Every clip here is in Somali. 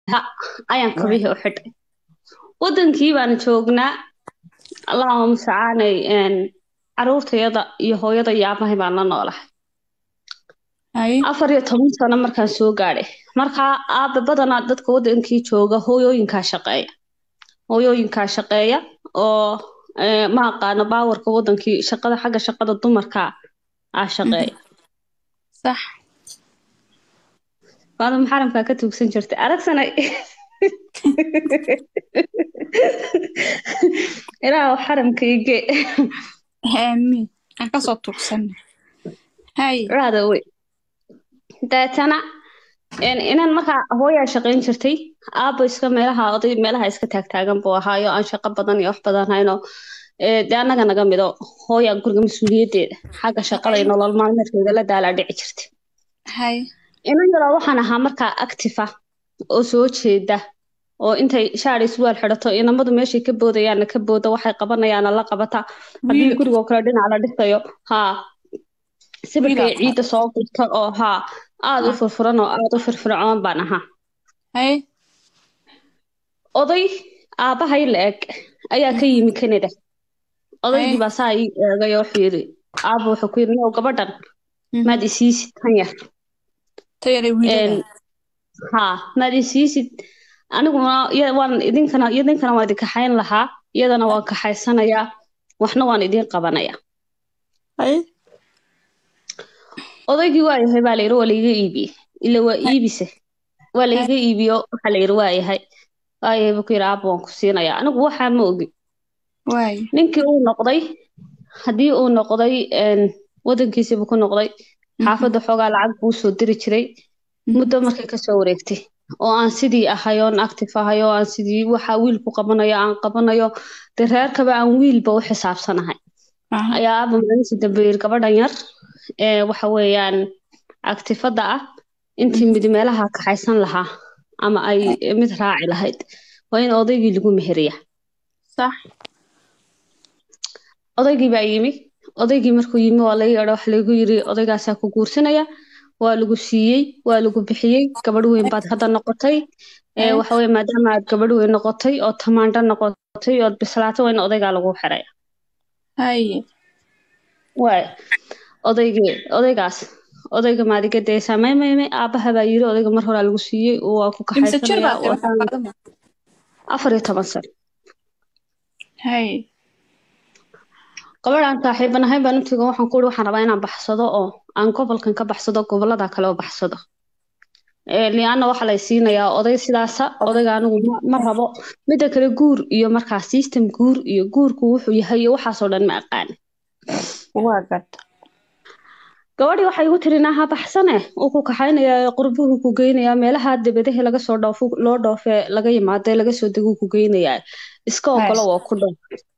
ha ayaan kabihii u xidhay wadankii baan joognaa allahuma mustacaanay caruurtayada iyo hooyada iyo aabahay baan la noolahay haye afar iyo toban sano markaan soo gaadhay markaa aabe badanaa dadka wadankii jooga hooyooyinkaa shaqeeya hooyooyinkaa shaqeeya oo eh, ma aqaano baawarka wadankii shaqada xagga shaqada dumarka ah shaqeeya sax maadam xaramkaa ka tuugsan jirtay aragsanay ilaahu xaramka ige aamiin aan kasoo tuugsanay haye raada wey deetana een, inaan markaa hooyaa shaqayn jirtay aabo iska meelaha oday meelaha iska taagtaagan buu ahaayo aan shaqo badan iyo wax badan hayno ee, dee annaga naga mido hooyaa guriga mas-uuliyaddeeda xagga shaqada iyo nolol maalmeedkeeda la daalaa dhici jirtay haye inan yaraa waxaan ahaa markaa active ah oo soo jeeda oo intay shaar iswaal xidhato inamadu meeshay ka boodayaana ka booda waxay qabanayaana la qabata haddii Wiil. gurigoo kale dhinac la dhisayo haa sibirka iyo Wiil. ciidda soo gurta oo haa aada u furfuran oo aada u firfircoon baan ahaa haye oday aabbahay la eg ayaa ka yimi Canada odaygii Hey. baa saa ii eegay oo wuxuu yidhi aabba wuxuu ku yidhi "Nio, gabadhan Mhm. maad isiisid tan yar tayare wiilada Een, haa maad isiisid aniguna iya- waan idinkana idinkana waan idin kaxayn lahaa iyadana waan kaxaysanayaa waxna waan idin qabanayaa haye odaygii waa yahay baa layidhi waa laiga iibiyey ila waa iibise waa laiga iibiyo waxaa layidhi waa yahay waa yahay buu ku yidhi aabba waan ku siinayaa anigu waxaa ma ogi waaye ninkii uu noqday haddii uu noqday een, wadankiisii buu ku noqday xaafadda xoogaa lacag buu soo diri jiray muddo markay kasoo wareegtay oo aan sidii ahay oon active ahay oo aan sidii waxa wiilku qabanayo aan qabanayo dee reerkaba aan wiilba u xisaabsanahay Aha. ayaa aaba maalintii dambe yiri gabadhan yar ee waxa weeyaan actifada ah intii mid meelaha kaxaysan lahaa ama ay mid raaci lahayd waa in odaygii lagu meheriya sax odaygii baa yimi odaygii markuu yimi waa laga yeedho waxa lagu yiri odaygaasaa ku guursanaya waa lagu siiyey waa lagu bixiyey gabadh weyn baad hadda noqotay ee Ay. waxa weye maadaama aad gabadh weyn noqotay oo tamaandho noqotay ood bislaato waa in odaygaa lagu xiraya haye waay odaygii odaygaas odayga maadiga deesaa may may may aabaha baa yiri odayga mar horaa lagu siiyey oo waa ku imse jir kaxaysanaya baad tahay waxaan- faadama afar iyo toban sano haye gabadhaan saaxiibanahay baan utiga waxaan ku uri waxaan rabaa inaan baxsado oo aan gobolkan ka baxsado gobolada kale oo baxsado Ee, lianna waxaa lay siinayaa oday sidaasa odayga anigu ma- ma rabo midda kale guur iyo markaa system guur iyo guurku wuxuu yahay iyo waxaasoo dhan ma aqaan waa gad gabadhii waxay igu tiri naaha baxsane uu ku kaxaynayaa qurbuhu ku geynayaa meelaha debadaha laga soo dhoofo loo dhoofe laga yimaado laga soo deguu ku geynayaa iska Nice. ogolo waa ku dhoof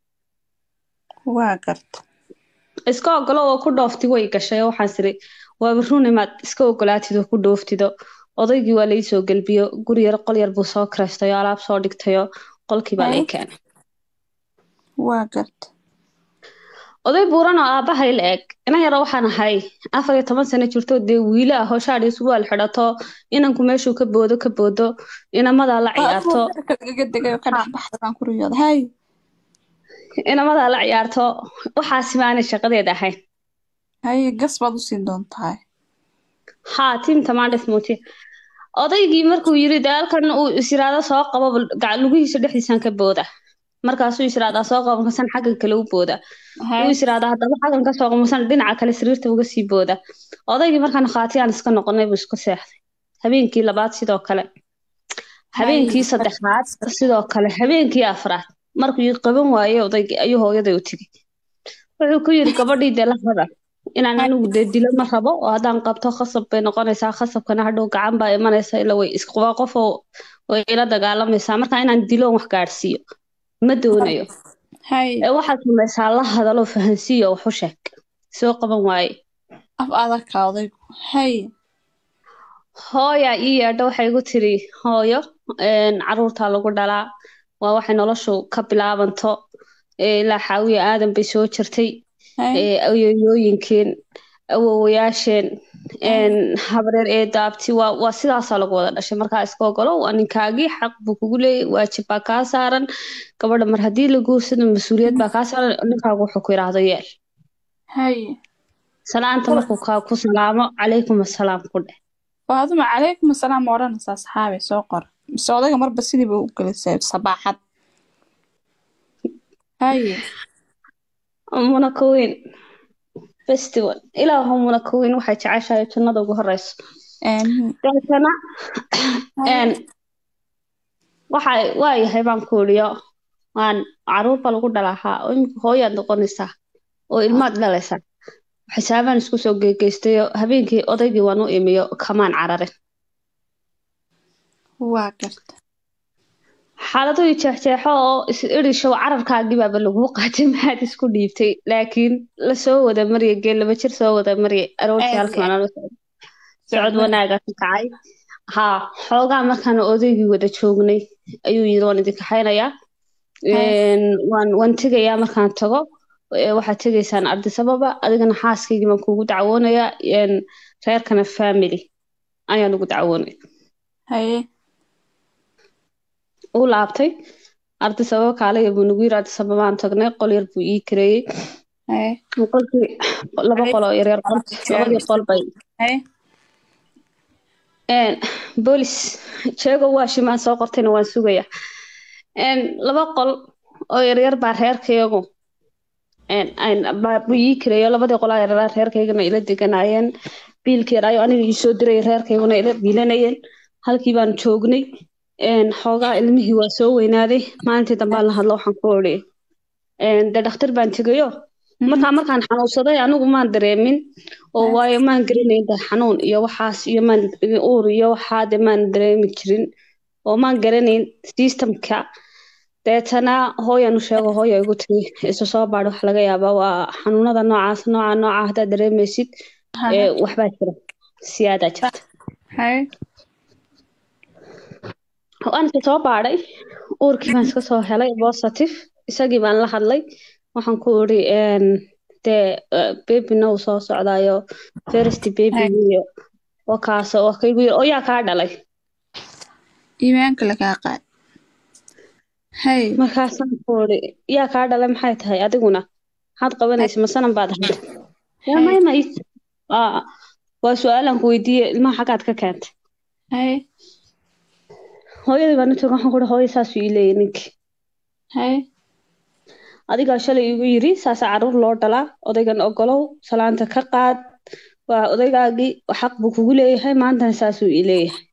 waa gad iska ogolo oo ku dhoofti way gashay oo waxaan siri waaba run imaad iska ogolaatid oo ku dhooftido odaygii waa lai soo gelbiyo guri yar qol yar buu soo kiraystayo alaab soo dhigtayo qolkii baa lay Ay. keenay waa gad oday buuran oo aabbahay la eg inan yaro waxaan ahay afar iyo toban sano jirto dee wiilo ah oo shaadh iyo surwaal xidhato inanku meeshuu ka boodo ka boodo inamadaa la ciyaarto gaga degay oo ka dhex baxda baan ku riyooda haye inamadaa la ciyaarto waxaasi maanay shaqadeeda ahayn haye gas baad usii doontahay haa tiim tamaandhes muuti odaygii markuu yiri dagaalkan uu isiraado soo qabo gac lugihiisa dhexdiisaan ka booda markaasuu isiraadaa soo qabo markasan xaggan kale u booda uu haye isiraadaa haddaba xaggan ka soo qabo markasan dhinaca kale sariirta uga sii booda odaygii markaan khaatiyaan iska noqonay buu isku seexday habeenkii labaad sidoo kale habeenkii saddexaad sidoo kale habeenkii afraad markuu ii qaban waayey odaygii ayuu hooyaday u tegey wuxuu ku yiri gabadhii dee la hada inaan anigu dee dilo ma rabo oo haddaan qabto khasab bay noqonaysaa khasabkana hadhow gacan baa imanaysa ila way is waa qof oo way ila dagaalamaysaa marka inaan dilo wax gaadhsiiyo ma doonayo haye ee waxaad samaysaa la hadaloo fahansiiyo wax u sheeg soo qaban waaye af adagka odaygu haye hooya ii yeedho waxay igu tiri hooyo een, caruurtaa lagu dhalaa waa waxay noloshu ka bilaabanto ee, ilaa xaawiya aadan bay soo jirtay haye ee, ayeeyooyinkeen awowayaasheen een, habreer eedo abti waa waa sidaasaa lagu wada dhashay markaa iska ogolo waa ninkaagii xaq buu kugu leeyahy waajib baa kaa saaran gabadha mar haddii la guursado mas-uuliyad baa kaa saaran ninkaagu wuxuu ku yidhaahdo yeel haye salaanta markuu kaa ku salaamo calaykum assalaam ku dheh faaduma calaykum asalaam ma odhanaysaa saxaabe soo qor mise odayga marba sidiiba u gelisay sabaaxad haye munakoweyn festival ilaahu munakoweyn waxay jeceshahay jannada ugu horeyso aamiin deetana een, waxa waa yahay baan ku iriyo waan caruur baa lagu dhalahaa oo imika hooyaad noqonaysaa oo ilmaad dhalaysaa xisaabaan isku soo geegeystayo habeenkii odaygii waan u imiyo kamaan cararin waa garta xaaladuu jeexjeexo oo is irishow cararkaagii baaba laguu qaatay maxaad isku dhiibtay laakiin lasoo wada marya geel laba jir soo wada marya aroortii Aad halkii iyo waan la socday socod wanaaga ka kacay haa xoogaa markaan odaygii wada joognay ayuu yiri waan idin kaxaynayaa Een, waan waan tegayaa markaan tago ee, waxaad tegaysaan ardisababa adigana xaaskaygii baan kugu dacwoonayaa een, reerkana family ayaan ugu dacwoonaya haye uu laabtay ardisababa kaalaya buu nagu yiri ardisababaan tagnay qol yar buu ii kareeyey haye qolkii laba qol oo yaryar qol labadii qol bay haye Een, boolis jeego waa shimaan soo qortayna waan sugayaa Een, laba qol oo yaryar baa reerkayagu een, een, baa- buu ii kareeyo labadii qolaa yaryar reerkaygana ila deganaayeen biilkii yaraayo aniga ii soo diray reerkayguna ila biilanayeen halkii baan joognay Een, xoogaa ilmihii waa soo weynaaday maalintii dambaan la hadlo waxaan ku odhi Een, dee dhakhtar baan tegayo markaa markaan xanuunsaday anigu maan dareemin oo waayo maan garanayn dee xanuun iyo waxaas iyo maan uur iyo waxaa dee maan dareemi jirin oo maan garanayn systemka deetana hooyan u sheego hooya igu tiri isu soo baadh wax laga yaabaa waa xanuunada noocaas nooca nooca haddaad dareemaysid ee waxbaa jira siyaadaa jirta haye waan iska soo baadhay uurkii baan iska soo helay positive isagii baan la hadlay waxaan ku iri een, dee babina uu soo socdaayo first babygiyo wakaas oo kaygu yiri oo yaa kaa dhalay iimaanka lagaa qaad haye markaasaan ku iri yaa kaa dhalay maxay tahay adiguna maxaad qabanaysa masanan baad ahayd yaa maya ma ii- Aa, waa su-aalaan ku weydiiyey ilmaha xaggaad ka keentay haye hooyadii baan u tagay waxaan ku iri hooyo saasuu ii leeyahay ninkii haye adigaa shalay igu yiri saasa caruur loo dhalaa odaygan ogolow salaanta ka qaad waa odaygaagii xaq buu kugu leeyahay maantana saasuu ii leeyahay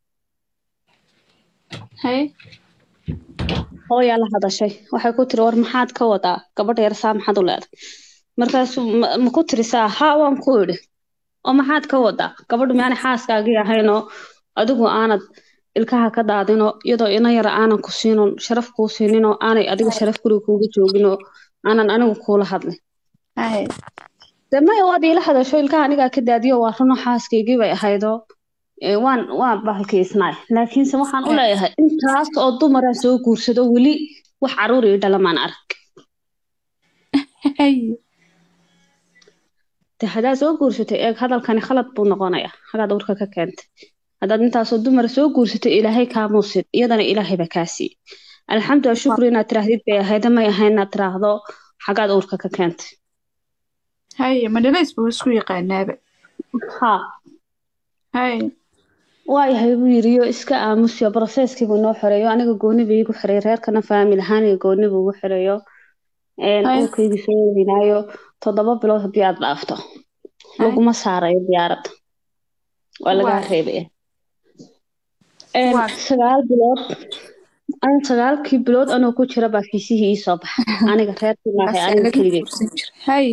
haye hooyaa la hadashay waxay ku tiri war maxaad ka wadaa gabadha yar saa maxaad u leedahay markaasuu ma ma ku tirisaa haa waan ku idhi oo maxaad ka wadaa gabadhu miyaanay xaaskaagii ahaynoo adigu aanad ilkaha ka daadinoo iyadoo ina yara aanan ku siinon sharaf kuu siininoo aanay adiga sharaf guriga kuuga jooginoo aanan anigu kuula hadlin haye dee maya waad iila hadasho ilkaha anigaa ka daadiyo waa runo xaaskaygii bay ahaydoo ee, waan waan bahalkiisnaay laakiinse waxaan u leeyahay intaas oo dumaraa soo guursado weli wax caruur ii dhalamaan arag haye de haddaad soo guursatay eeg hadalkani khalad buu noqonayaa hagaad urka ka keentay haddaad intaasoo dumara soo guursatay ilaahay kaamuusid iyadana ilaahay baa kaa siiyey alxamdu shukri inaad tiraahdid bay ahayda may ahayn inaad tiraahdo xagaad uurka ka keentay haye madhalays buu isku yaqaanaaba haa haye waayahay buu yiriyo iska aamusiyo broseskiibuu noo xoreeyo aniga gooni buu iigu xoreeyo reerkana faamil ahaan iyo gooni buu igu xoreeyo Een, Ay. uurkaygii soo weynaayo toddoba bilood haddii aad dhaafto laguma saarayo diyaaradda waa lagaa Waa. reebaya Een, Waa. sagaal bilood an sagaalkii bilood anoo ku jira baa fiisihii ii soo baxa aniga reerkii maahay aniga keligay kursan jira haye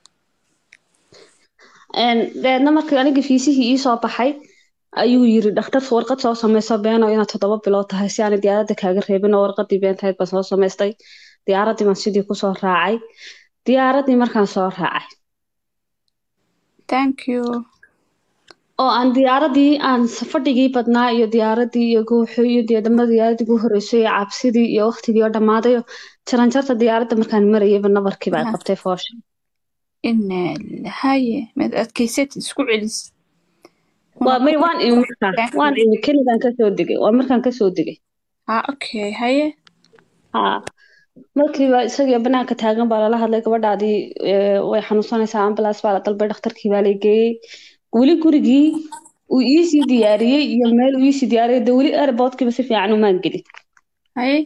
Een, deedna markii aniga fiisihii ii soo baxay ayuu yiri dhakhtarka warqad soo sameyso beeno inaad toddoba bilood tahay si aanay diyaaradda kaaga reebin oo warqadii beentahayd baan soo samaystay diyaaraddii baan sidii kusoo raacay diyaaraddii markaan soo raacay thank you oo aan diyaaraddii aan fadhigii badnaa iyo diyaaraddii iyo guuxii iyo deedama diyaaradii ugu horreysay iyo cabsidii iyo waqtigii oo dhammaadayo jaranjarta diyaaradda markaan marayayba nabarkii baa Aha. qabtay foosha ina haye maad adkaysatid isku celis waa may waan imi markaa waan imi keligaan kasoo degay waa markaan kasoo degay ha okay haye haa markiiba isagii banaanka taagan baa lala hadlay gabadhaadii ee, way xanuunsanaysaa ambulance baa la dalbay dhakhtarkii baa la geeyey weli gurigii uu iisii diyaariyey iyo meel uu iisii diyaariyey de weli airportkiiba si fiican umaan gelin haye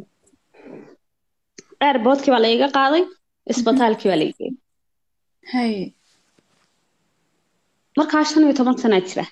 airportkii baa la iga qaaday isbitaalkii baa la geeyey haye markaa shan iyo toban sanaa jira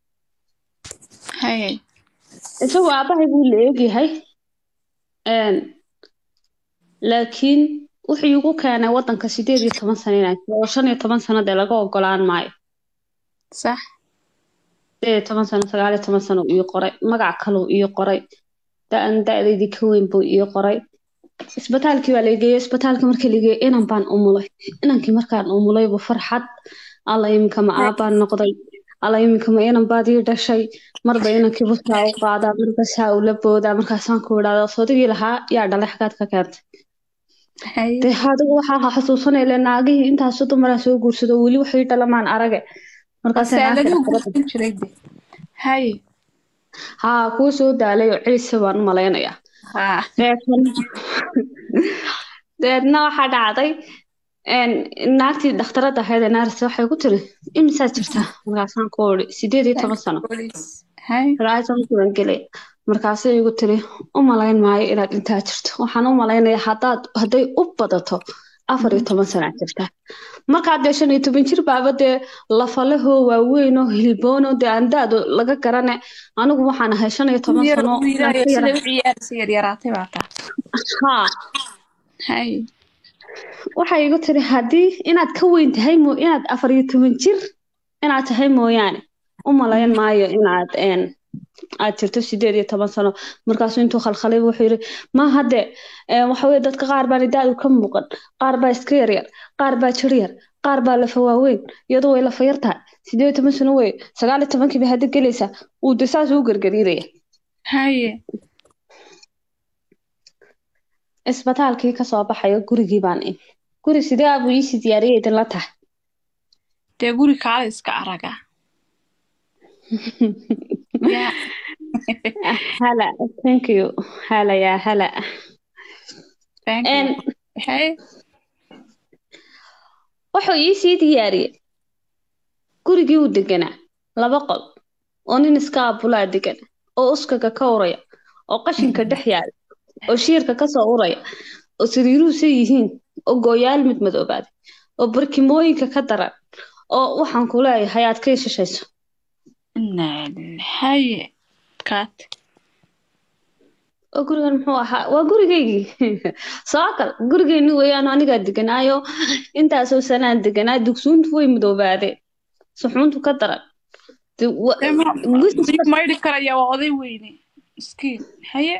haye isagu aabbahay buu la eegyahay Een, laakiin wuxuu igu keenay wadanka sideed iyo toban sano inaan jiro oo shan iyo toban sano dee laga ogolaan maayo sax sideed iyo toban sano sagaal iyo toban sano uu ii qoray magac kaluu ii qoray da-an da-daydii ka weyn buu ii qoray isbitaalkii baa la geeyey isbitaalkii markii la geeyey inan baan umulay inankii markaan umulay buu farxad alla iminka ma aabbaan noqday alla iminka ma inan baad ii dhashay marba inankii busaa u qaadaa marba saa ula boodaa markaasaan ku idhahdaa soodigii lahaa yaa dhalay xagaad ka keentay haye dee adigu waxaa xasuusanaya le naagihii intaasu dumaraa soo guursado weli waxay dhalamaan arage markaasay naagta saaladuu dhakhtarada guursan jiray de haye haa kuwa soo daalay oo celisa baan u malaynayaa ha deetana deedna waxaa dhacday een, naagtii dhakhtarada ahayd ee naaris waxay ku tiri imisaa jirtaa markaasaan ku iri sideed iyo toban sano Police. haye markaasaan kuwan gelay markaasay igu tiri u malayn maayo inaad intaa jirto waxaan u malaynayaa haddaad hadday u badato afar iyo toban sanaa jirtaa markaa dee shan iyo toban jir baaba dee lafalahoo waaweyn oo hilboon oo dee aan da-do laga garane anigu waxaan ahay shan iyo toban Yar- sano wiilaayo aan ka sida yara- u ciyaaraysa yaryaraatay baa taa haa haye waxay igu tiri haddii inaad ka weyn tahay mo inaad afar iyo toban jir inaad tahay mooyaane u malayn maayo inaad een aad jirto sideed iyo toban sano markaasuu intuu khalkhalay wuxuu yidhi ma hadde een, waxa weye dadka qaar baan da-du ka muuqan qaar baa iska yaryar qaar baa jir yar qaar baa lafa waaweyn iyadu way lafa yar tahay sideed iyo toban sano wey sagaal iyo tobankii bay hadda gelaysaa uu de saas u gargariiraya haye isbitaalkii kasoo baxayo gurigii baan imi guri sidee abuu iisii diyaariyay idinla tahay dee guri kaale iska araga ya hala thank you hala yaa hala thank Een, you haye wuxuu iisii diyaariyey gurigii uu deganaa laba qol oo nin iska abulaa degan oo uskaga ka uraya oo qashinka dhex yaala oo shiirka kasoo uraya oo sariiruhusay yihiin oo gooyaal mid madoobaaday oo barkimooyinka ka daran oo waxaan ku leeyahay aad ka ishashayso Inna lillahi. haye kaat oo gurigan muxuu ahaa waa gurigaygii soo kal gurigeyni weeyaan anigaa deganaayo intaasoo sanaan deganaa dugsuuntu way madoobaadeen suxuuntu ka daran De- wa- Dee ma- guriga- miyuu maydhi karaya waa oday weyne miskiin haye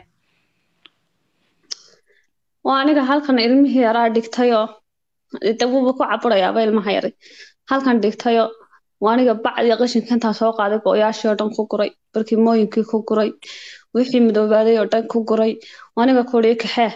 waa aniga halkan ilmihii yaraa dhigtayoo de wuuba ku caburayaaba ilmaha yaray halkan dhigtayoo waa aniga bacdii qashinka intaa soo qaaday go-yaashii oo dhan ku guray barkimooyinkii ku guray wixii madoobaaday oo dhan ku guray waa aniga kurii kaxee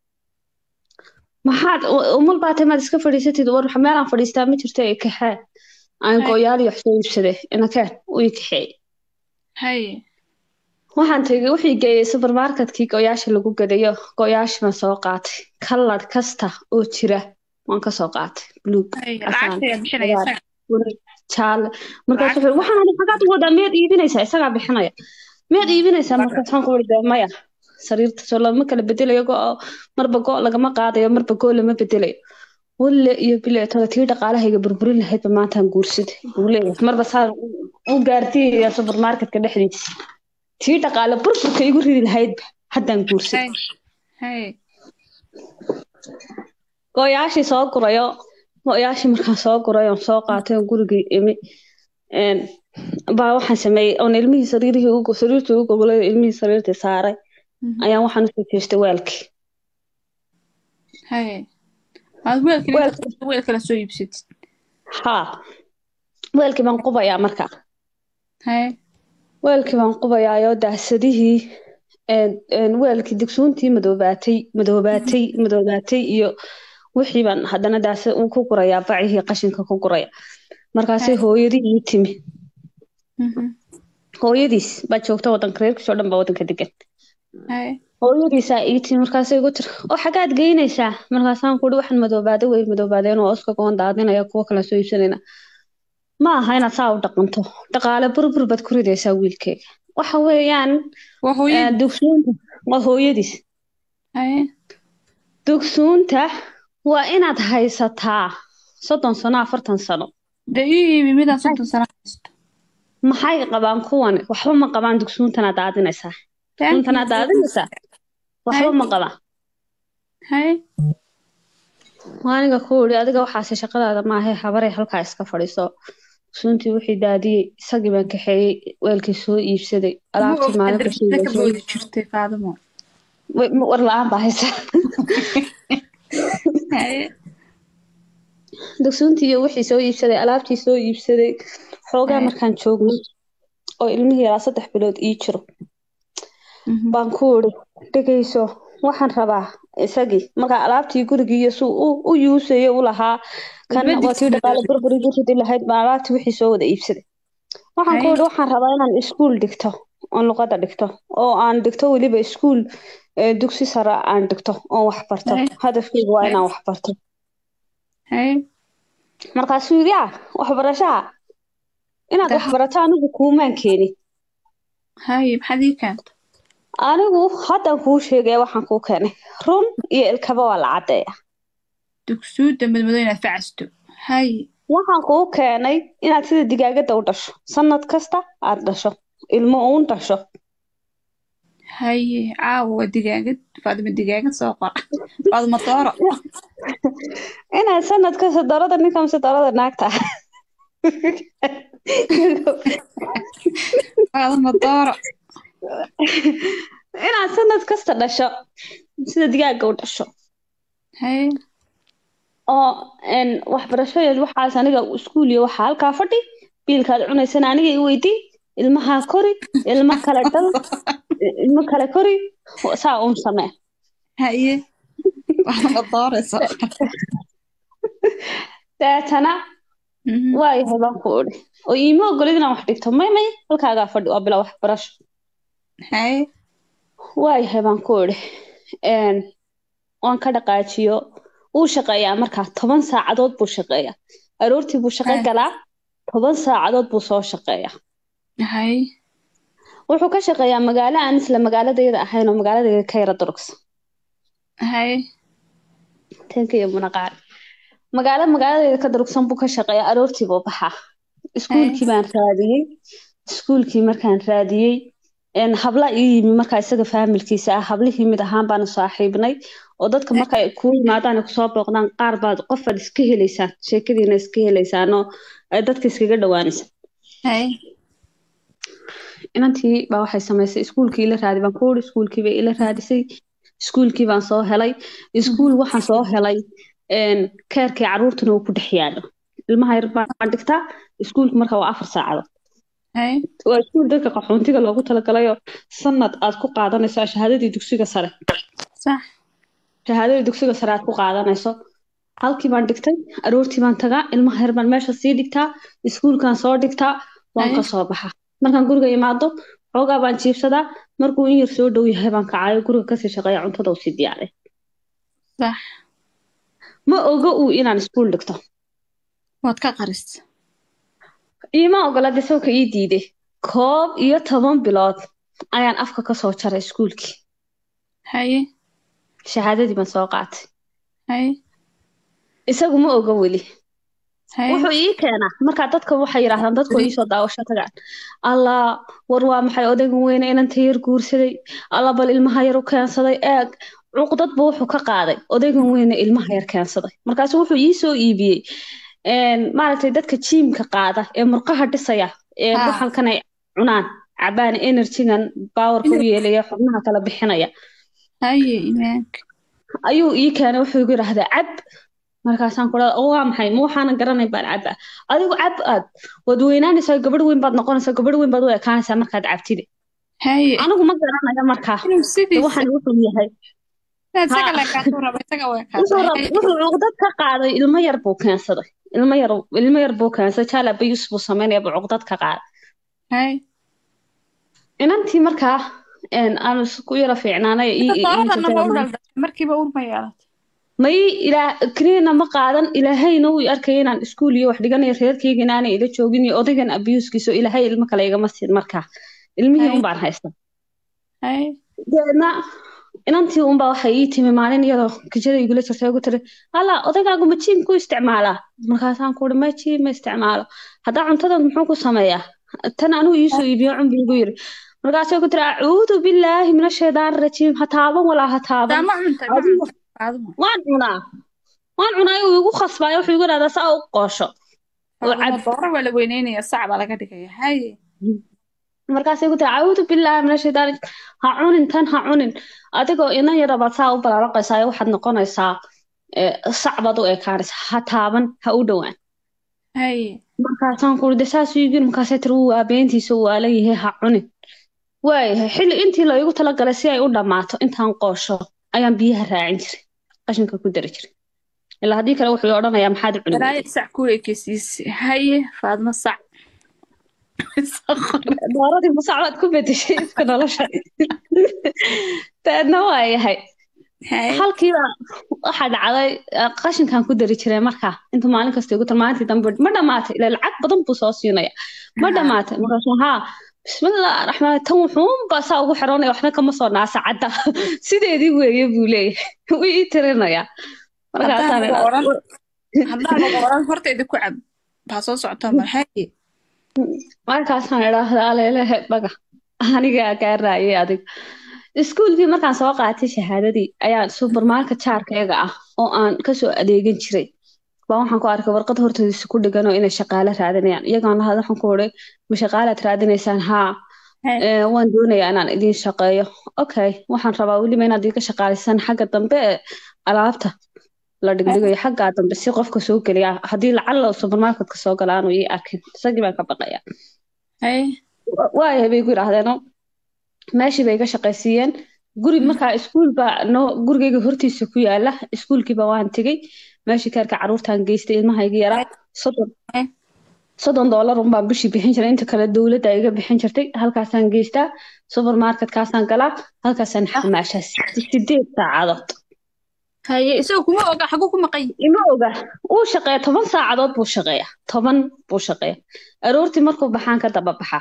maxaad u- umul baa tahay maad iska fadhiisatid war meelaan fadhiistaa ma jirto ee kaxee aan Ay. go-yaal iyo wax soo iibsaday inakeen u ii kaxeeyey haye waxaan tegey wixii geeyey supermarketkii go-yaasha lagu gadayo go-yaashii baan soo qaatay kalar kasta oo jira waan kasoo qaatay buluug haye casaan lacagta bixinaya cagaar, isaga buluug jaalle markaas Lacagta- wuxuu waxaan aniga xagaad u wadaa miyaad iibinaysaa isagaa bixinaya miyaad iibinaysaa markaasaan ku wari maya sariirta soo lama kala bedelayo go marba go lagama qaadayo marba go lama bedelayo walle iyo bile toda tii dhaqaalahayga burburin lahaydba maantaan guursaday buu leeyahay marba saa u gaartiya supermarketka dhexdiisa tii dhaqaale burburka igu ridi lahaydba haddaan guursaday haye haye go-yaashii soo gurayo go-yaashii markaan soo guray oon soo qaatay oon gurigii imi een, baa waxaan sameeyey oon ilmihii sariirihii ugu sariirtii ugu gogolay ilmihii sariirtii saaray Mhm. ayaan waxaan usoo jeestay weelkii haye aad weelka Weelka- weelkala soo iibsatid haa weelkii baan qubayaa markaa haye weelkii baan qubayaayoo daasadihii een, een, weelkii digsuuntii madoobaatay madoobaatay madoobaatay iyo wixii baan haddana daasa uu ku gurayaa bacihii qashinka ku guraya markaasay hooyadii ii timi Mhm. hooyadiis baa joogta wadanka reerkiisoo dhan baa wadanka degan Haye. hooyadiisaa ii timi markaasay igu tiri oo xagaad geynaysaa markaasaan kuhi waxaan madoobaada way madoobaadeen oo oska goon daadinaya kuwo kala soo iibsanayna ma aha inaad saa u dhaqanto dhaqaale burbur baad ku ridaysaa wiilkeyga waxa weeyaan Waa eh, hooyadii. dugsuunta waa hooyadiis Haye. dugsuunta waa inaad haysataa soddon sano afartan sano Dee ii iibi midaan soddon sano haysto. maxay qabaan kuwani waxba ma qabaan dugsuuntanaad daadinaysaa dugsuuntanaad daadinaysaa waxba ma qabaan Haye. aniga ku iri adiga waxaase shaqadaada maahe habarey halkaa iska fadhiiso suntii wixii daadiyey isagii baan kaxeeyey weelkii soo iibsaday alaabtii maalin Ka kashiiday boodi jirtay Faadimo. war la-aan baa haysa Haye. dugsuuntii iyo wixii soo iibsaday alaabtii soo iibsaday xoogaa Ay. markaan joognay oo ilmihii yaraa saddex bilood ii jiro Mhm. baan ku iri dhegeyso waxaan rabaa isagii markaa alaabtii gurigii iyo suu u- u yuusayo u lahaa kan Uma waa tii dhaqaale digsiga. burburi ridi lahayd baan alaabtii wixii soo wada iibsaday waxaan ku Ay. iri waxaan rabaa inaan iskuul dhigto oon luqadda dhigto oo aan dhigto weliba iskuul eh, dugsi sare aan dhigto oon wax barto Ay. hadafkeyga waa Ay. inaan wax barto Haye. markaasuu yidhi ah waxbarashaa inaad Dah. wax barato anigu kuumaan keenin Haye. Maxaad ii keentay? anigu haddaan kuu sheegaya waxaan kuu keenay run iyo ilkaba waa la caddeeya Dugsuudda madmadow inaad facasto. Haye. waxaan kuu keenay inaad sida digaagadda u dhasho sanad kasta aad dhasho ilmo uun dhasho Haye. Caawa waa digaagad. Faadimo digaagad soo qor. Faadimo dooro. inaad sanad kasta darada ninka mise darada naagta Faadimo dooro. inaad sanad kasta dhasho sida digaaga u dhasho Haye. oo een, waxbarashadeed waxaas aniga iskuul iyo waxaa halkaa fadhi biilkaad cunaysana aniga i weydii ilmahaa kori ilmo kale dhal ilmo kale kori saa uun samee Haye. Faadimo dooro soo qor. deetana Mhm. waayahay baan ku idhi oo iima ogolid inaan wax dhigto may may halkaagaa fadhi waa bila waxbarasho Haye. waayahay baan ku idhi een, waan ka dhaqaajiyo wuu shaqeeyaa markaa toban saacadood buu shaqeeyaa aroortii buu shaqo Ay. galaa toban saacadood buu soo shaqeeyaa Haye. wuxuu ka shaqeeyaa magaalo aan isla magaaladayda ahayn oo magaaladayda ka yara durugsan Haye. tanka iyo munaqaar magaalo magaaladayda ka durugsan buu ka shaqeeyaa aroortii buu baxaa iskuulkii baan raadiyey iskuulkii markaan raadiyey een, habla ii yimi markaa isaga faamilkiisa ah hablihii mid ahaan baanu saaxiibnay oo dadka marka ay kuu yimaadaan ay kusoo booqdaan qaar baad qofaad iska helaysaan sheekadiina iska helaysaan oo ay dadka iskaga dhawaanaysa Haye. inantii baa waxay samaysay iskuulkii ila raadi baan ku uri iskuulkii bay ila raadisay iskuulkii baan soo helay iskuul waxaan soo helay een, keerkii caruurtuna uu ku dhex yaalo ilmaha yar baan dhigtaa iskuulku marka waa afar saacadood Haye. waa iskuul dadka qaxoontiga loogu talagalayoo sanad aad ku qaadanayso shahaadadii dugsiga sare Sax. shahaadadii dugsiga sare aad ku qaadanayso halkii baan dhigtay aroortii baan tagaa ilmaha yar baan meesha sii dhigtaa iskuulkaan soo dhigtaa waan Ay. ka soo baxaa markaan guriga imaado xoogaa baan jiibsadaa markuu in yar soo dhow yahay baan kacayo guriga kasii shaqeeya cuntada usii diyaaray Sax. ma oga uu inaan iskuul dhigto Waad ka qaris. iima ogola desawka ii diiday koob iyo toban bilood ayaan afka kasoo jaray iskuulkii Haye. shahaadadii baan soo qaatay Haye. isagu ma oga weli Haye. wuxuu ii keenaa markaa dadka waxay yidhaahdaan dadku iisoo daawasho tagaan allah war waa maxay odaygan weyne inanta yar guursaday alla bal ilmaha yar u keensaday eeg cuqdad buu wuxuu ka qaaday odaygan weyne ilmaha yar keensaday markaasu wuxuu ii soo iibiyey een, maaragtay dadka jiimka qaada ee murqaha dhisaya ee Ah. waxalkan ay cunaan cabaan enerjigan baawarka u yeelaya xubnaha kala bixinaya Haye. Imaanka. ayuu ii keenay wuxuu igu yidhaahdaa cab markaasaan ku dhaha oo waa maxay ma waxaanan garanay baan cabaa adigu cab aad waad weynaanaysaa gabadh weyn baad noqonaysaa gabadh weyn baad u ekaanaysaa markaad cabtide Haye. anigu ma garanayo markaa Inuu de sidiisa. waxaan wuxuu yahay Isaga Ha. la kaasoo raba. Isaga waa wuxuu rab- kaasoo. wuxuu cuqdad ka qaaday ilmo yar buu keensaday ilmo yar ilmo yar buu keensaday jaala bayus buu sameynaya buu cuqdad ka qaaday hay inantii markaa een, aan isku yara fiicnaanay ii- ii- ii dooradana ma u jirtay. dhaldhashay markiiba uur ma yeelatay may ilaa keliina ma qaadan ilaahayna wuu arkaya inaan iskuul iyo wax dhiganayo reerkayga inaanay ila joogin iyo odaygan abuuskiisa oo ilaahay ilmo kale igama siin markaa ilmihii Hay. un baan haysta hay deedna inantii unbaa waxay ii timi maalin iyadoo kijada igula jirtay ugu tiri alla odaygaagu ma jiim ku isticmaalaa markaasaan ku uri ma jiim ma isticmaalo haddaa cuntadan muxuu ku sameeyaa tan anigu iisoo iibiyo cun buu igu yiri markaasay ku tiri acuudu billaahi min ashaydaani rajiim ha taaban walaa ha taaban daa ma cuntay ma Adiga- cuntay Faaduma. waan cunaa waan cunaa uu igu khasbaayo wuxuu igu dhahdaa saa u qoosho oo cab Faaduma, dooro waa la weyneynaya sac baa laga dhigaya hay markaasay ku tiri acuudu billaahi min ashaydaani ha cunin tan ha cunin adigoo inan yara baad saa u balaalaqaysaa waxaad noqonaysaa eh, sac baad u ekaanaysaa ha taaban ha u dhowaan hay markaasaan ku uri de saas u yigin markaasay tiri wuu aabeentiisa uu waalan yahay ha cunin waayahay xilli intii la igu talagalay si ay u dhammaato intaan qoosho ayaan biyaha raacin jiray qashinka ku dari jiray ilaa haddii kale wuxuu odhanayaa maxaad u cuni balaayo sac ku ekeysiisay haye faadma sac dooradii musacbaad ku bedeshay iska nolosha daedna waa yahay hay halkiiba waxaa dhacday eh, qashinkan ku dari jiray markaa intuu maalin kasta igu tar maalintii dambe ma dhamaatay ilaa lacag badan buu soo siinaya ma dhamaatay markaasuu haa bismillah raxmaan tan wuxuunbaa saa ugu xiranaya waxna kama soo naasa cadda sideedii weeye buu leeyahay wuu ii tirinayaa markaasaan Haddaan lagu oran- haddaan lagu oran hortayda ku cab baa soo socota mar haye markaasaan idhaahdaa aleelehe baga anigaa gaaraayay adig iskuulkii markaan soo qaatay shahaadadii ayaan supermarket jaarkayga ah oo aan kasoo adeegan jiray baa waxaan ku arkay warqad hortoodiisa ku dhigan oo inay shaqaale raadinayaan iyagoon lahad waxaan ku uri ma shaqaalaad raadinaysaan haa Hey. ee, waan doonayaa inaan idiin shaqeeyo okay waxaan rabaa weliba inaad iga shaqaalisaan xagga dambe ee alaabta la dhigdhigayo xaggaa dambe si qofka soo geliya haddii lacala supermarketka soo gala aanu ii arkin isagii baan ka baqaya haye waayahay bay ku yidhaahdeen meeshii bay iga shaqaysiiyeen guri markaa iskuul baa noo gurigayga hortiisa ku yaala iskuulkiiba waan tegey meeshii kaarka caruurtaan geystay ilmahayga yaraa soddon Eh. soddon doolar unbaan bishii bixin jiray inta kale dowladda iga bixin jirtay halkaasaan geystaa supermarketkaasaan galaa halkaasaan xamaashaa sideed saacadood haye isaga kuma oga xaguu ku maqan yahay ima oga uu shaqeeya toban saacadood buu shaqeeya toban buu shaqeeya aroortii markuu baxaan ka daba baxaa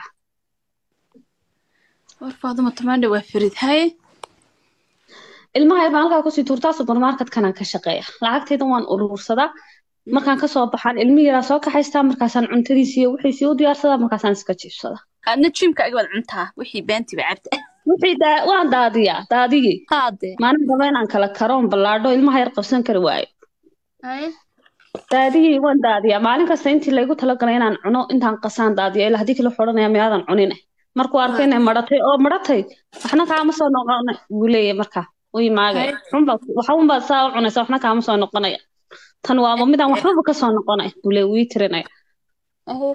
war faaduma tamaandha waa farid haye ilmaha yar baan halkaa kusii tuurtaa supermarketkanaan ka shaqeeya lacagtayda waan urursadaa markaan kasoo baxaan ilmihi yaraa soo kaxaystaa markaasaan cuntadiisi iyo wixiisii u diyaarsadaa markaasaan iska jiibsadaa adna jimka aga waad cuntaa wixii beentiba cabta wixii daa- waan daadiyaa daadiyey haade maalin raba inaan kala karoon ballaadho ilmaha yar qabsan kari waayo haye daadiyey waan daadiyaa maalin kasta intii laygu talagalay inaan cuno intaan qasaan daadiyo ilaa haddii kale wuxuu odhanayaa miyaadan cunine markuu arkay inay madhatay oo madhatay waxna kaama soo noqona buu leeyahay markaa u imaagaya xunbaa waxa unbaad saa u cunaysa waxna kaama soo noqonaya tan waaba midaan waxbaba kasoo noqonay buu leeyahay wuu ii tirinaya haye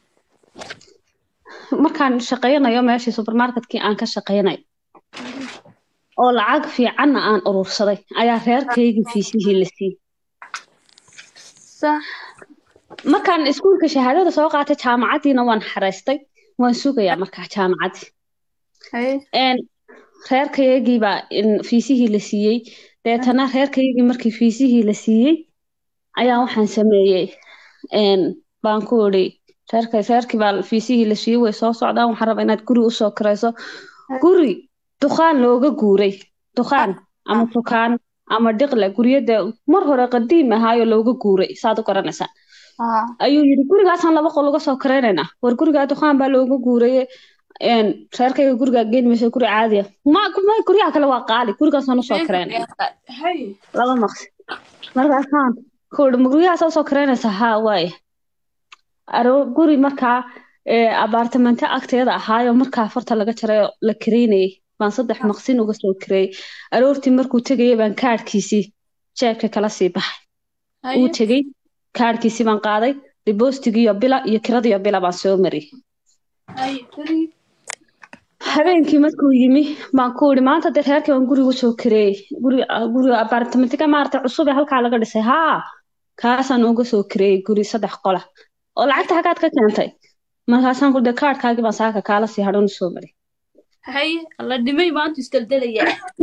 markaan shaqaynayo meeshii supermarketkii aan ka shaqaynayo oo lacag fiicanna aan urursaday ayaa reerkaygii fiisihii la siiyey sax markaan iskuulka shahaadada soo qaatay jaamacaddiina waan xaraystay waan sugayaa markaa jaamacaddii haye een reerkaygii baa in fiisihii la siiyey deetana reerkaygii markii fiisihii la siiyey ayaa waxaan sameeyey een baan ku idhi reerka reerkii baa fiisihii la siiyey way soo socdaan waxaan rabaa inaad guri usoo kirayso guri dukaan looga guuray dukaan ama dukaan ama dhiqle guryada mar hore qadiim ahaayo looga guuray saad u garanaysaa haa ayuu yidhi gurigaasaan laba qol uga soo karaynaynaa war gurigaa dukaan baa looga guuraye een reerkayga gurigaa geeni mayso guri caadiya ma ma guryaha kale waa qaali gurigaasaan usoo karaynaya haye laba maqsi markaasaan ku idhi ma guryahaas usoo karaynaysaa haa waaye aro guri markaa ee abaartamento agteeda ahaayo markaa farta laga jaray oo la kareynayay baan saddex maqsin uga soo kareeyey aroortii markuu tegayay baan kaadhkiisii jeebka kala sii baxay uu haye tegey kaadhkiisii baan qaaday diboostigiiyo bila iyo kiradiyo bila baan soo mariyey haye farid habeenkii markuu yimi baan ku idhi maanta dee reerkii baan guriga usoo kareeyey guri guriga abaartamentiga maaragtay cusub ee halkaa laga dhisay haa kaasaan uga soo kareeyey guri saddex qola oo lacagta xaggaad ka keentay markaasaan ku de kaadhkaagii baan saaka kaala sii hadhoon soo maray haye alla dhimay maanta isdeldelaya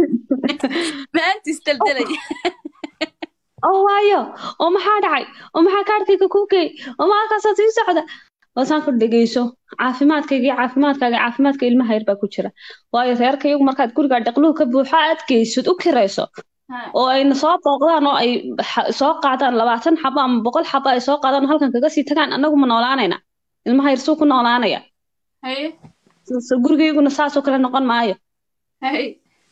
maanta isdeldelaya oo waayo oo maxaa dhacay oo maxaa kaadhkayga ku geey oo maalkaasaa sii socda waasaan ku dhegeyso caafimaadkayga iyo caafimaadkaaga caafimaadka ilmaha yar baa ku jira waayo reerka iyagu markaad gurigaa dhaqluhu ka buuxo aad geysad u kirayso oo ayna soo booqdaan oo ay xa- soo qaadaan labaatan xabo ama boqol xabo ay soo qaadaan oo halkan kaga sii tagaan annagu ma noolaanayna ilmaha yar suu ku noolaanaya haye So- gurigayguna saasoo kale noqon maayo haye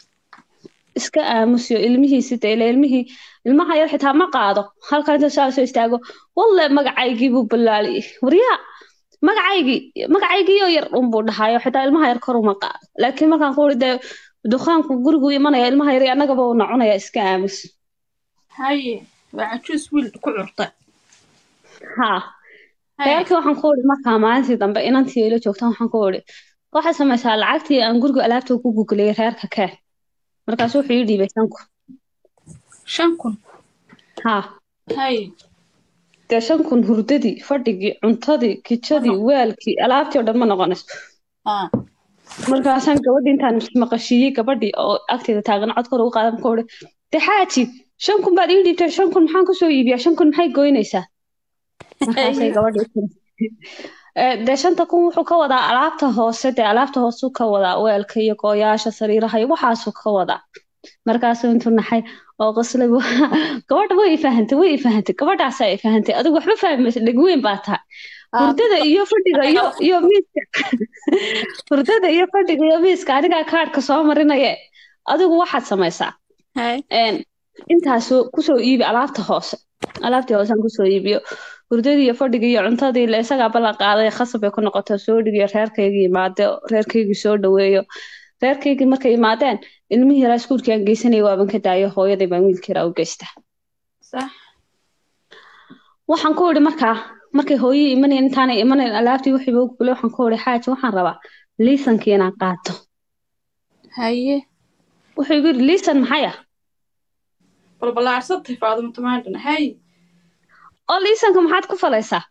iska aamusiyo ilmihiisi de ila ilmihii ilmaha yar xitaa ma qaado halkan inta saa soo istaago walle magacaygii buu balaaliyey waryaa magacaygii magacaygiioo yar unbuu dhahayo xitaa ilmaha yar kor uma qaado laakiin markaan ku uri dee dukaanku gurigu imanaya ilmaha yar annagaba uuna cunaya iska aamus haye waa cajuus wiil ku curta haa haye reerkii waxaan ku uri markaa maalintii dambe inantii ila joogtaan waxaan ku uri waxay samaysaa lacagtii aan guriga alaabta ku guguliyey reerka keen markaas wuxuu ii dhiibay shan kun shan kun haa haye dee shan kun hurdadii fadhigii cuntadii kijadii weelkii alaabtii oo dhan ma noqonayso haa markaasaan gabadhii intaan maqashiiyey gabadhii oo agteeda taagan cod kor ugu qaadan ku uri dee xaaji shan kun baad ii dhiibtay shan kun maxaan kusoo iibiyaa shan kun maxay goynaysaa markaasay gabadhii tiri "Eh, dee shanta kun wuxuu ka wadaa alaabta hoose dee alaabta hoosuu ka wadaa weelka iyo gooyaasha sariiraha iyo waxaasuu ka wadaa markaasuu intuu naxay oo qoslay gabadha way i fahantay way i fahantay gabadhaasaa i fahantay adigu waxba fahmaysa dhegweyn baa tahay hurdada iyo fadhiga iyo iyo miiska hurdada iyo fadhiga iyo miiska anigaa kaadhka soo marinaye adigu waxaad samaysaa haye een intaasoo kusoo iibi alaabta hoose alaabtii hoosaan kusoo iibiyo hurdadii iyo fadhigii iyo cuntadii la isagaa ballan qaaday khasab bay ku noqotay soo dhigiyo reerkaygii imaade reerkaygii soo dhaweeyo reerkaygii markay imaadeen ilmihii yaraa iskuulkii aan geysanayay waaban ka daayo hooyaday baan wiilkii yaraa u geysta sax waxaan ku idhi markaa markay hooyii imanayn intaanay imanayn alaabtii wixii baa gulay waxaan ku idhi xaaji waxaan rabaa liisankii inaan qaato haye wuxuu igu yidhi liisan maxay ah balbalaarsatay faadimo tamaandhan haye oo liisanka maxaad ku falaysaa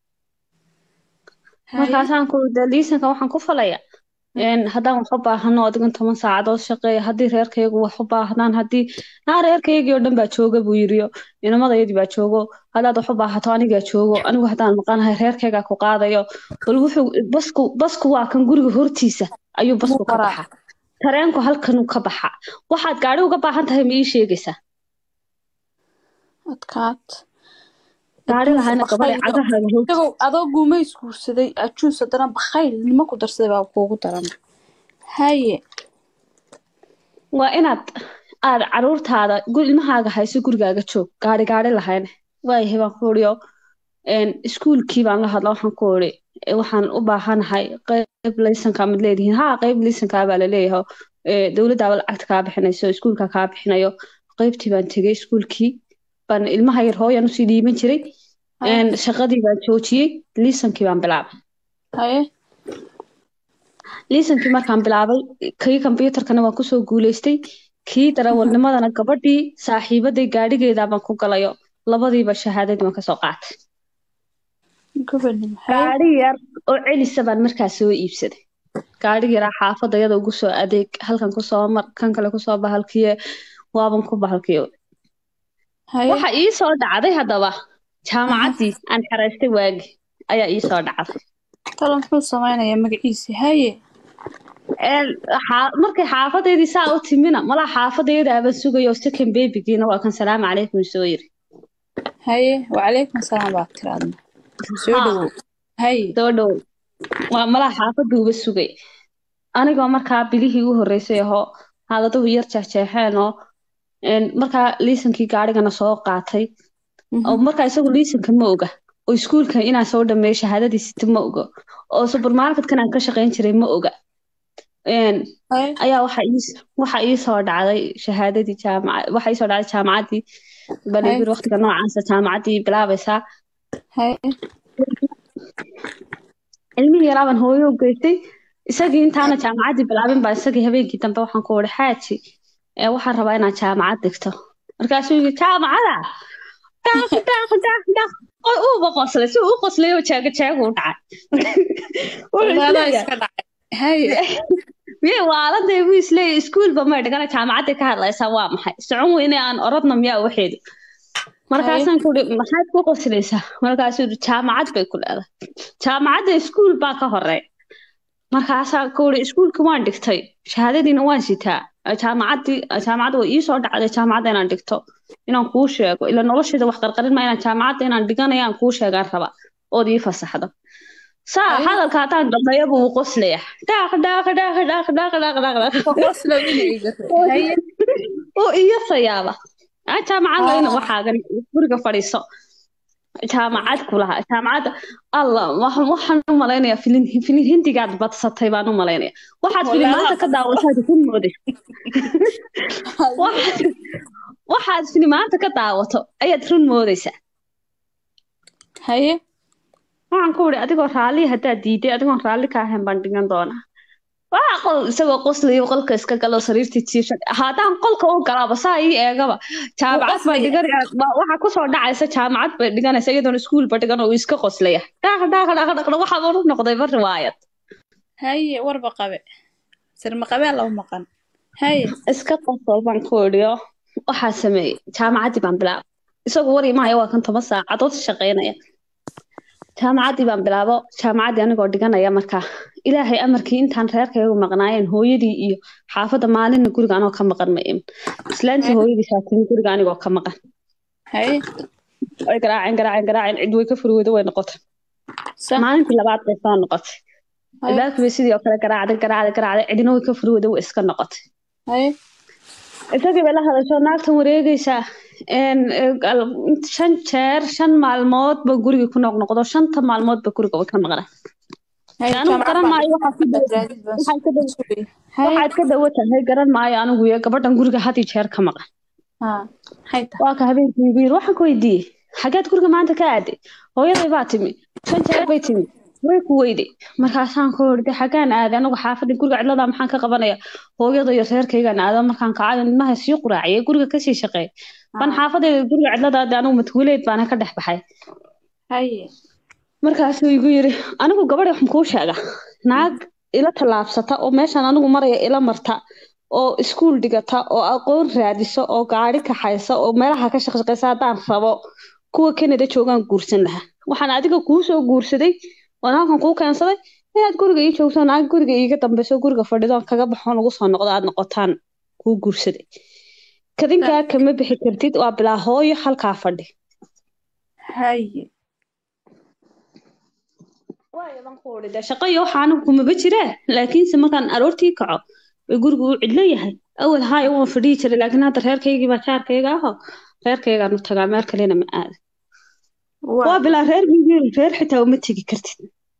haye markaasaan ku de liisanka waxaan ku falaya een haddaan wax u baahano adigan toban saacadood shaqeeya haddii reerkaygu wax u baahdaan haddii naa reerkaygii oo dhan baa jooga buu yiriyo inamadayadii baa joogo haddaad wax u baahato anigaa joogo anigu haddaan maqanahay reerkaygaa ku qaadayo bal wuxuu basku basku waa kan guriga hortiisa ayuu basku ka Waraa. baxa tareenku halkanuu ka baxa waxaad gaari uga baahan tahay ma ii sheegaysaa adkaad gaari lahayna gabadha cagahaaga hor isagoo adoo guumays guursaday ajuus haddana bakhayl nimo ku darsaday baa kuugu daran haye waa inaad aad caruurtaada gu- ilmahaaga hayso gurigaaga joog gaari gaari lahayne waayahay baan ku uriyo iskuulkii baan la hadla waxaan ku uri "Eh, waxaan u baahanahay qeyb laysankaa mid leedihiin haa qeyb laysankaa baa laleeyahay Eh, dowladdaaba lacagta kaa bixinayso iskuulka kaa bixinayo qeybtii baan tegey iskuulkii baan ilmaha yar hooyan usii dhiiban jiray Een, shaqadii baan joojiyey liisankii baan bilaabay haye liisankii markaan bilaabay kii kombyuutarkana waan kusoo guuleystay kii darawalnimadana gabadhii saaxiibaday gaadhigeedaa baan ku galayo labadiiba shahaadadii baan kasoo qaatay gobonimo haye gaadhi yar oo celisa baan markaas soo iibsaday gaadhi yaraa xaafadda iyada ugu soo adeeg halkan kusoo mar kan kale kusoo bahalkiye waaban ku bahalkiyo haye waxa ii soo dhacday haddaba jaamacaddii aan xaraystay waagi ayaa ii soo dhacday talo muxuu samaynayaa magaciisi haye Een, xaa- markay xaafadeydii saa u timina malaa xaafadaydaaba sugayo second babygiina waa kan salaamu calaykum soo yiri haye wacalaykum asalaam baa tiraadna soo Haa. dhawow haye soo dhow waa malaa xaafaduuba sugay anigoo markaa bilihii u horreysay ahoo haadaduhu yar jeexjeexeen oo een, markaa liisankii gaadhigana soo qaatay oo markaa isagu liisanka ma oga oo iskuulka inaan soo dhameeyo shahaadadii sita ma oga oo supermarketkan aan ka shaqayn jiray ma oga Een, haye ayaa waxa ii waxa ii soo dhacday shahaadadii jaamacad waxa ii soo dhacday jaamacaddii bal Hay. igu yiri waqtiga noocaasa jaamacaddii bilaabaysaa haye ilmihii yaraa baan hooyo u geystay isagii intaana jaamacaddii bilaabin baa isagii habeenkii dambe waxaan ku wuri xaaji ee waxaan rabaa inaan jaamacad dhigto markaasuu yiri jaamacada dhaaq dhaaq dhaaq dhaaq oo uuba qoslay si uu u qoslay oo jaaga jaaga u dhacay Wuxuu Ogaada isleeyahay, iska dhacay haye miyay waaladee buu isleeyahay iskuulba may dhigana jaamacadday ka hadlaysaa waa maxay socon weyne aan orodna miyaa waxeedu markaasaan ku uri maxaad ku qoslaysaa markaasuu yidhi jaamacad bay ku leedahay jaamacadda iskuul baa ka horeeya markaasaan ku uri iskuulka waan dhigtay shahaadadiina waan sitaa jaamacaddii jaamacadda way ii soo dhacday jaamacadda inaan dhigto inaan kuu sheego ila nolosheeda wax qarqarin ma inaan jaamacadda inaan dhiganayaan kuu sheegaan raba ood ii fasaxdo saa Ay. hadalka haddaan dhameeyo buu u qoslaya dhaaq dhaaq dhaaq dhaaq dhaaq dhaaq dhaaq dhaaq qosla wilayga haye oo iyo sayaaba aa jaamacadda Ah. waxaagan guriga fadhiiso jaamacad ku lahaa jaamacadda alla wax- waxaan u malaynayaa filin filin hindigaad badsatay baan u malaynaya waxaad Walaalaha filimaanta ka daawataad ku mooday waxaad waxaad filimaanta ka daawato ayaad run moodaysaa haye waxaan ku uri adigoo raalli haddaad diiday adigoon raalli ka ahayn baan dhigan doonaa waa qol isagoo qoslayo qolka iska galo sariirta jiifsan haddaan qolka u galaaba saa ii eegaba jaamacad baa qoslaya. dhiganaya wa- waxaa kusoo dhacaysa jaamacad bay dhiganaysa iyadoon iskuulba dhigan oo iska qoslaya dhaaq dhaaq dhaaq dhaaq waxaa u noqday ba riwaayad haye warba qabe sirma qabee laba maqan haye iska qosol baan ku idhiyo waxaa sameeyey jaamacaddii baan bilaabay isagu wari maayo waa kan toban saacadood shaqaynaya jaamacaddii baan bilaabo jaamacaddii anigoo dhiganaya markaa ilaahay amarkii intaan reerkaygu maqnaayeen hooyadii iyo xaafadda maalinna guriga anoo ka maqan ma imin islaantii hooyadii saatiin guriga anigoo ka maqan haye way garaaceen garaaceen garaaceen cid way ka furweydo way noqotay sa maalintii labaad bay soo noqotay haye albaabkii bay sidii oo kale garaacday garaacday garaacday cidina way ka furweydo way iska noqotay haye isagii bay la hadasho naagtan wareegaysaa een, ee, gal- shan jeer shan maalmood ba guriga ku noqnoqdo shanta maalmood ba guriga way ka maqnaa haye anigu garan maayo waxaa ku daw- raadid baan waxaad ka daw- sugay haye waxaad ka dawo tahay garan maayo anigu iyo gabadhan guriga had iyo jeer ka maqan ha hay tahay waa ka habeenkii igu yiri waxaan ku weydiiyey xageed guriga maanta ka aaday hooyaday baa timi shan jeer bay timi way ku weyday markaasaan ku iri xagaan aaday anigu xaafadda guriga cidlada maxaan ka qabanaya hooyada iyo reerkaygaan aado markaan kacayo ilmaha sii quraaciyay guriga kasii shaqeey ban xaafadayda guriga cidlada aaday anigu matguuleed baana ka dhex baxay haye markaasuu igu yiri anigu gabadhi waxaan kuu sheega naag ila tallaabsata oo meeshan anigu maraya ila marta oo iskuul dhigata oo aqoon raadisa oo gaari kaxaysa oo meelaha ka shaqshaqaysa haddaan rabo kuwa Canada joogaan guursan lahaa waxaan adiga kuu soo guursaday oo halkan kuu keensaday inaad guriga ii joogto naag guriga iiga dambeyso guriga fadhido aan kaga baxo nagu soo noqdo aad noqotaan kuu guursaday kadinkaa kama bixi kartid waa bilaa hooyo halkaa fadhi haye waayo baan ku uri dee shaqo iyo waxa anigu kumaba jiraan laakiinse markaan aroortii kaco way gurigu u cidlo yahay awal haaya waan fadhiyi jiray laakiin hadda reerkaygii baa jaarkayga aho reerkaygaan u tagaa meel kalena ma aada waa waa bilaa reer miyiin reer xitaa uma tegi kartid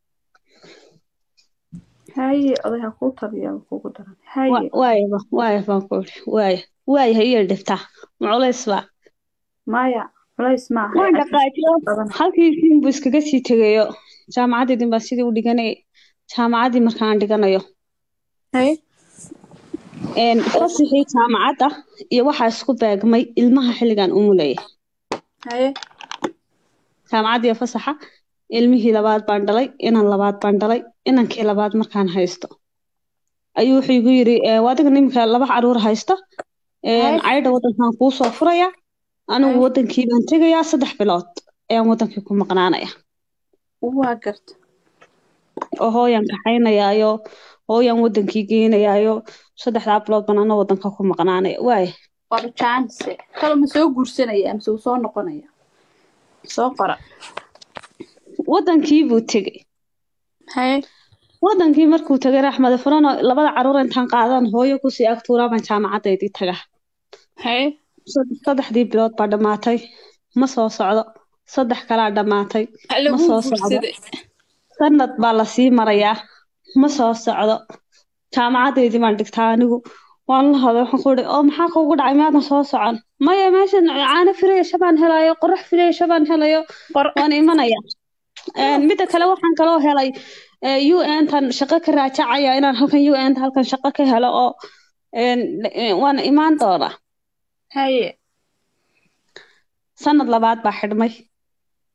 haye odayha kuu tabiya kugu daran haye Wa- waaya ba- waaya baan ku uri waaya waaya ha iyo dhibtaa maculays baa maya culays maaha waan dhaqaajiyo badan halkii fiin buu iskaga sii tegayo jaamacadeedin baa sidii u dhiganay jaamacaddii markaan dhiganayo haye een fasixii jaamacadda iyo waxaa isku beegmay ilmaha xilligan umulaya haye jaamacadda iyo fasaxa ilmihii labaad baan dhalay inan labaad baan dhalay inankii labaad markaan haysto ayuu wuxuu igu yiri "Ee, waa adiga niminka laba caruur haysta een, Hay. caydha wadankan kuu soo furaya anigu Hay. wadankii baan tegayaa saddex bilood ayaan wadankii ku maqnaanaya waa garta oo hooyan kaxaynayaayo hooyan wadankii geynayaayo saddexdaa bilood baan ana wadanka ku maqnaanaya waaya waaba jaanse kalo ma soo guursanaya mise uu soo noqonaya soo qora wadankii buu tegey haye wadankii markuu tagay raxmada furano labada caruur intaan qaadan hooyo kusii agtuuraa baan jaamacadeydii taga haye Sad- saddexdii bilood baa dhammaatay ma soo socdo saddex kalaa dhammaatay ma lagu soo socdo guursaday sanad baa lasii marayaa ma soo socdo jaamacadeydii baan dhigtaa anigu waan la haday waxaan ku ihi oo maxaa kugu dhacay maadan soo socon maya meeshan caano fireesha baan helayo qorax fireesha baan helayo qor waan imanaya Een, midda kale waxaan kaloo helay u n tan shaqo ka raajacaya inaan halkan u n halkan shaqo ka helo oo een, eh, waan imaan doonaa haye sanad labaad baa xidhmay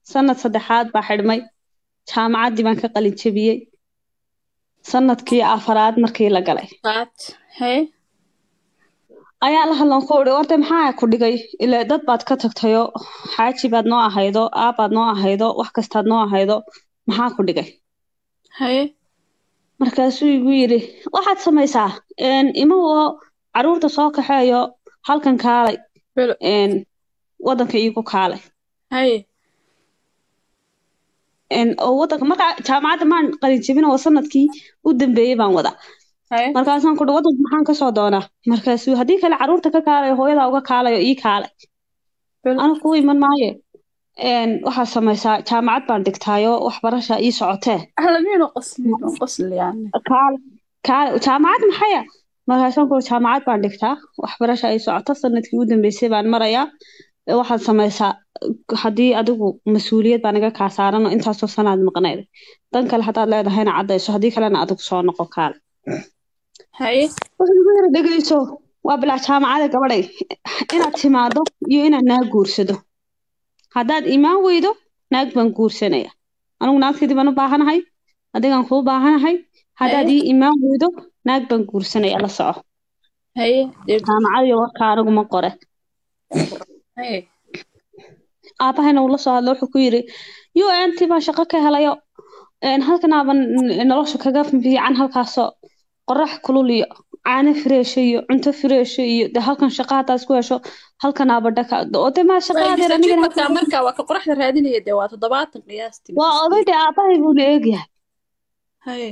sanad saddexaad baa xidhmay jaamacaddii baan ka qalin jebiyey sanadkii afaraad markii la galay qaad haye ayaa la hadlan ku uri orday maxaa ku dhigay ile dad baad ka tagtayo xaaji baad noo ahaydo aabbaad noo ahaydo wax kastaad noo ahaydo maxaa ku dhigay haye markaasuu igu yidhi waxaad samaysaa een, ima oo caruurta soo kaxeeyo halkan kaalay belo een, wadanka iigu kaalay haye een, oo wadanka markaa jaamacadda maan qalin jebin oo sanadkii u dambeeyey baan wada haye markaasaan kuhi wadanka maxaan kasoo doonaa markaasuu haddii kale caruurta ka kaalayo hooyadaa uga kaalayo ii kaalay belo anigu kuu iman maaye een, waxaad samaysaa jaamacad baan dhigtaayo waxbarasha ii socotee ahlamiino qosliino qosli yani kaale kaale jaamacad maxaya markaasaan kuhi jaamacad baan dhigtaa waxbarasha ay socoto sanadkii u dambeysay baan marayaa Ee, waxaad samaysaa haddii adigu mas-uuliyad baa naga kaa saaran oo intaasoo sanaad maqnayd dan kale haddaad leedahayna caddayso haddii kalena adigu soo noqo kaale haye wuxuu igu yiri dhegeyso waa bilaa jaamacada gabadhay inaad timaado iyo inaad naag guursado haddaad imaan weydo naag baan guursanaya anigu naagteedii baan u baahanahay adigaan kuu baahanahay haddaad ii imaan weydo naag baan guursanaya la soco haye dee jaamacad iyo warka anigu ma qore haye aabahayna uu la soo hadlo wuxuu ku yiri yo anti baan shaqo ka helayo een, halkan aaban n- nolosha kaga fiican halkaasoo qorax kulul iyo caano fireesho iyo cunto fireesho iyo de halkan shaqa haddaad isku hesho halkan aaba dhaka oo de maa shaqa adeer anigana markaa markaa waa ka qoraxda raadinaya dee waa toddobaatan qiyaastii waa oday de aabahay buu la eegyahay haye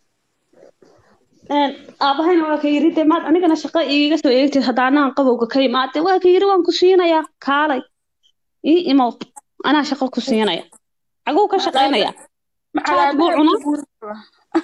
Een, aabahayna waa ka yiri de maad anigana shaqa iiga soo eegtid haddaanaan qabowga ka imaade waa ka yiri waan ku siinayaa kaalay ii imow anaa shaqo ku siinaya xaguu ka shaqaynaya jaad buu cunaa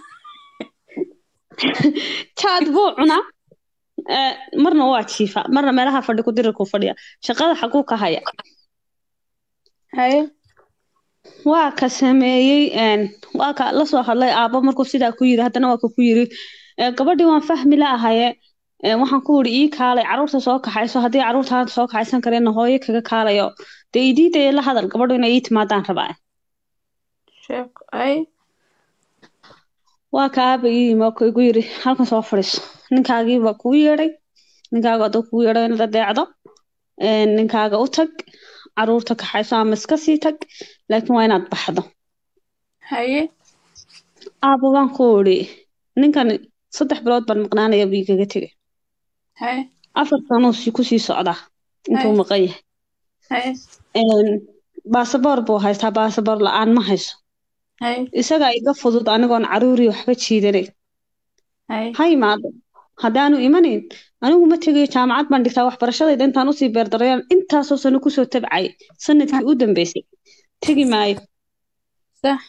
jaad buu cunaa Ee, marna waa jiifa marna meelaha fadhi ku dirirku fadhiya shaqada xaguu ka haya haye waa ka sameeyey een, waa ka la soo hadlay aabbo markuu sidaa ku yiri haddana waa ka ku yiri "Ee, gabadhii waan fahmi la'ahaye Ee, waxaan ku yidhi ii kaalay caruurta soo kaxayso haddii caruurtaan soo kaxaysan kareenna hooyo kaga kaalayo dee idiidaya la hadal gabadhu inay ii timaadaan rabaa sheek haye waa ka aaba ii yimi oo ku igu yiri halkan soo fadhiiso ninkaagii baa kuu yeedhay ninkaaga hadduu kuu yeedho inaad adeecdo Een, ninkaaga u tag caruurta kaxayso ama iska sii tag laakiin waa inaad baxdo haye aaba waan ku idhi ninkan saddex bilood baan maqnaanaya buu igaga tegay haye afar sanuu si kusii socdaa intuu Ay. maqan yahay haye Een, baasaboor buu haystaa baasaboor la-aan ma hayso haye isagaa iga fudud anigoon caruuri waxba jiidanayn haye ha imaado haddaanu imanayn anigu ma tegayo jaamacad baan dhigtaa waxbarashadayda intaan usii beerdarayaan intaasoo sano kusoo tabcay sanadkii u dambeysay tegi maayo sax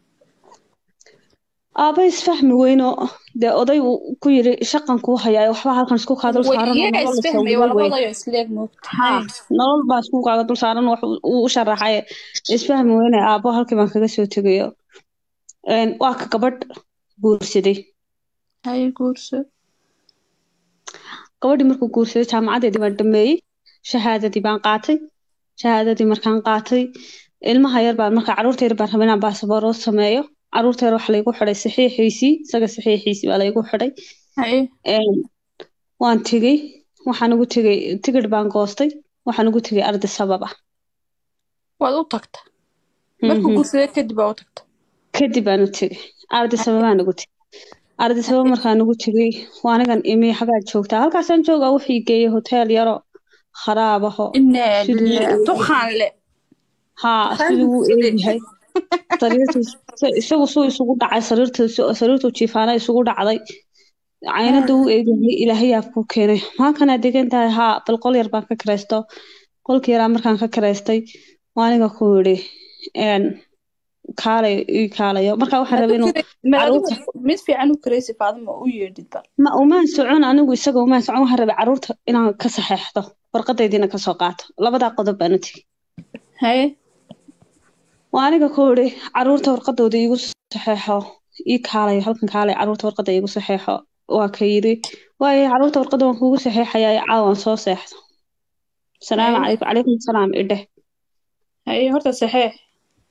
aaba isfahmi weyno dee oday uu ku yiri shaqan kuu hayaayo waxba halkan isku kaa dul saaran oo iyaga nolol la isfahmaya sawiro waa wey labadayo isleeg moogta haa nolol baa isku kaaga dul saaran wax uu u sharaxay isfahmi weyne aabo halkii baan kaga soo tegayo Een, waa ka gabadh guursaday haye guurso gabadhii markuu guursaday jaamacadeedii baan dhameeyey shahaadadii baan qaatay shahaadadii markaan qaatay ilmaha yar baan marka caruurta yar baan rabay inaan baasaboor oo sameeyo caruurta yar waxa laygu xidhay saxiixiisii isaga saxiixiisii baa laygu xidhay haye Een, waan tegey waxaan ugu tegey tigidh baan goostay waxaan ugu tegey ardi sababa waad u tagta markuu Mhm. guursaday kadib waa u tagta kadib baan u tegey ardi sababaan ugu tegey ardi sababa markaan ugu tegey waa anigan imi xagaad joogtaa halkaasaan joogaa wuxuu i geeyey hotel yaro kharaab aho inaa siduu u lillaah eegyahay. duqaan le haa siduu u eegyahay sariirtiis isagu suu isugu dhacay sariirtiis sariirtuu jiifaana isugu dhacday caynada u eegyahay ilaahayaa kuu keenay maakanaa degan tahay haa bal qol yar baan ka kiraysto qolkii yaraa markaan ka kiraystay waa aniga ku yidhi een kaalay ii kaalayo marka waxaan rabay inuu caruurta mid fiican u karaysi faadima u yeedhid bal ma umaan socon anigu isaga umaan socon waxaan rabay caruurta inaan ka saxeexdo warqadaydiina kasoo qaato labadaa qodob baan u tegey haye waa aniga ku yidhi caruurta warqadooda iigu saxeexo ii kaalayo halkan kaalay caruurta warqada iigu saxeexo waa ka yidhi waayo caruurta warqada waan kuugu saxeexayaa caawan soo seexdo salaamu Haye. calaykum calaykum salaam idheh haye horta saxeex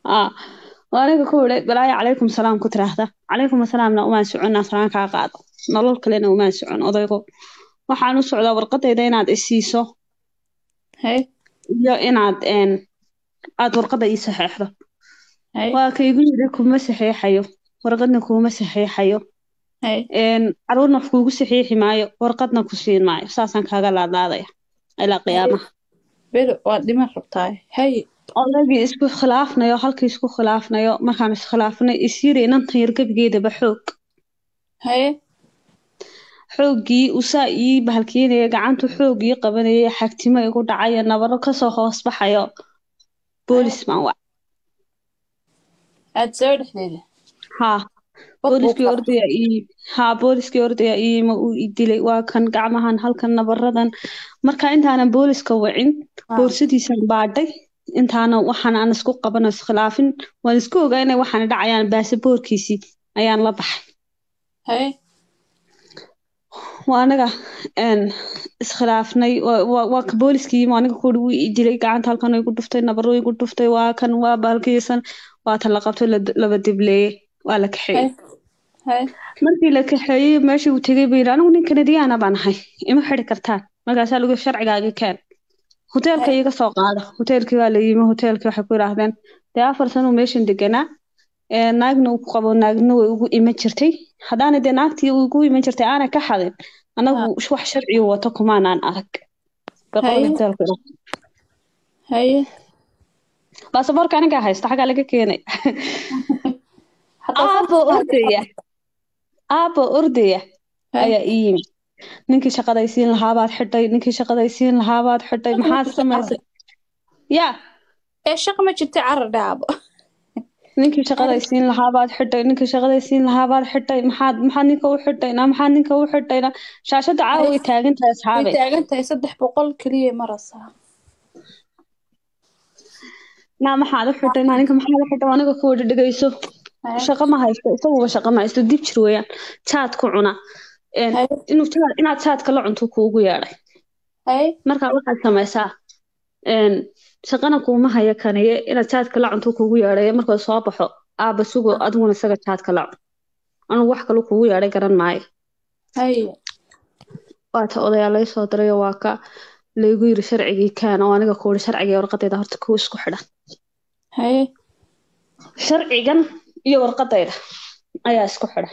ah oo aniga ku idhay balaayo calaykum salaam ku tiraahda calaykum asalaamna umaan soconnaa salaan kaa qaado nolol kalena umaan socon odaygo waxaan u socdaa warqadayda inaad isiiso Hey, iyo inaad een aad warqadda ii saxeexdo hey, waa ka igu yidhi kuma saxeexayo warqadna kuuma saxeexayo hey. een caruurna wax kuugu saxiixi maayo warqadna ku siin maayo saasaan kaaga laadlaadaya ilaa qiyaamaha Beri waad dhiman rabtaa. Hey, odaygii isku khilaafnayo halkii isku khilaafnayo markaan iskhilaafnay isyiri inantan yar gebigeedaba xoog hey, xooggii usaa ii bahalkiinaya gacantu xoog ii qabanayay xagtimo igu dhacayo nabaro kasoo hoos baxayo boolis baan wac aad soo dhexdeeda. haa Qof booliskii buu ordaya ii haa booliskii ordaya iima uu i dilay waa kan gacmahan halkan nabaradan marka intaanan booliska wacin Ah. boorsadiisan baadhay intaana waxaan aan isku qaban oo iskhilaafin waan isku ogaa inay waxaan dhacayaan baasaboorkiisii ayaan la baxay Hey, waa anaga een iskhilaafnay waa- waa waa ka booliskii yimi aniga kuuri wuu i dilay gacanta halkan igu dhuftay nabaro igu dhuftay waa kan waa bahalkiisan waa tan la qabtay la- laba dibleeyey waa la kaxeeyey hey, hey. markii la kaxeeyey meeshii uu tegey buu yidhi anigu nin kanadiyaana baan ahay ima xidhi kartaan markaasaa lagu sharcigaaga keen hoteelka iga soo qaada hoteelkii waa la yimi hoteelkii waxay ku yidhaahdeen dee afar sano meeshan deganaa ee naagna uu ku qabo naagna way ugu iman jirtay haddaana dee naagtii ugu iman jirtay aanay ka xadin anagu wax sharci wato kumaanaan arag Bay qolada Haye. hoteelka yidhaahdeen. Hey. baasaboorka anigaa haysta xaggaa laga keenay Hataa aabo ordaya aabo ordaya Hey. ayaa ii yimi ninkii shaqadaysiin lahaabaad xidhay ninkii shaqadaysiin lahaabaad xidhay maxaad samaysay ya ee shaqo ma jirta carar dhaabo. ninkii shaqadaysiin lahaabaad xidhay ninkii shaqadaysiin lahaabaad xidhay maxaad maxaad ninka u xidhayna maxaad ninka u xidhayna shaashada caawa way taagan tahay Way asxaabe taagan tahay saddex boqol keliya marasaa. naa maxaad u xidhaynaa ninka maxaad u xidhay aniga ku wada dhegayso Hey, shaqo ma haysto isaguba shaqo ma haysto dib jir weeyaan jaad ku cuna Een, hey, inuu jaad inaad jaadka la cunto kuugu yeedhay hey. marka waxaad samaysaa een, shaqana kuuma haya kaniye inaad jaadka la cunto kuugu yeedhay markuu soo baxo aaba sugo adiguna isaga jaadka la cun anugu wax kale kuugu yeedhay garan maayo Hey, waata odayaa lay soo dirayo waa ka laygu yiri sharcigii kaan oo aniga ku yiri sharciga iyo warqadayda horta kuwa isku xidhan hey, sharcigan iyo warqadayda ayaa isku xidhan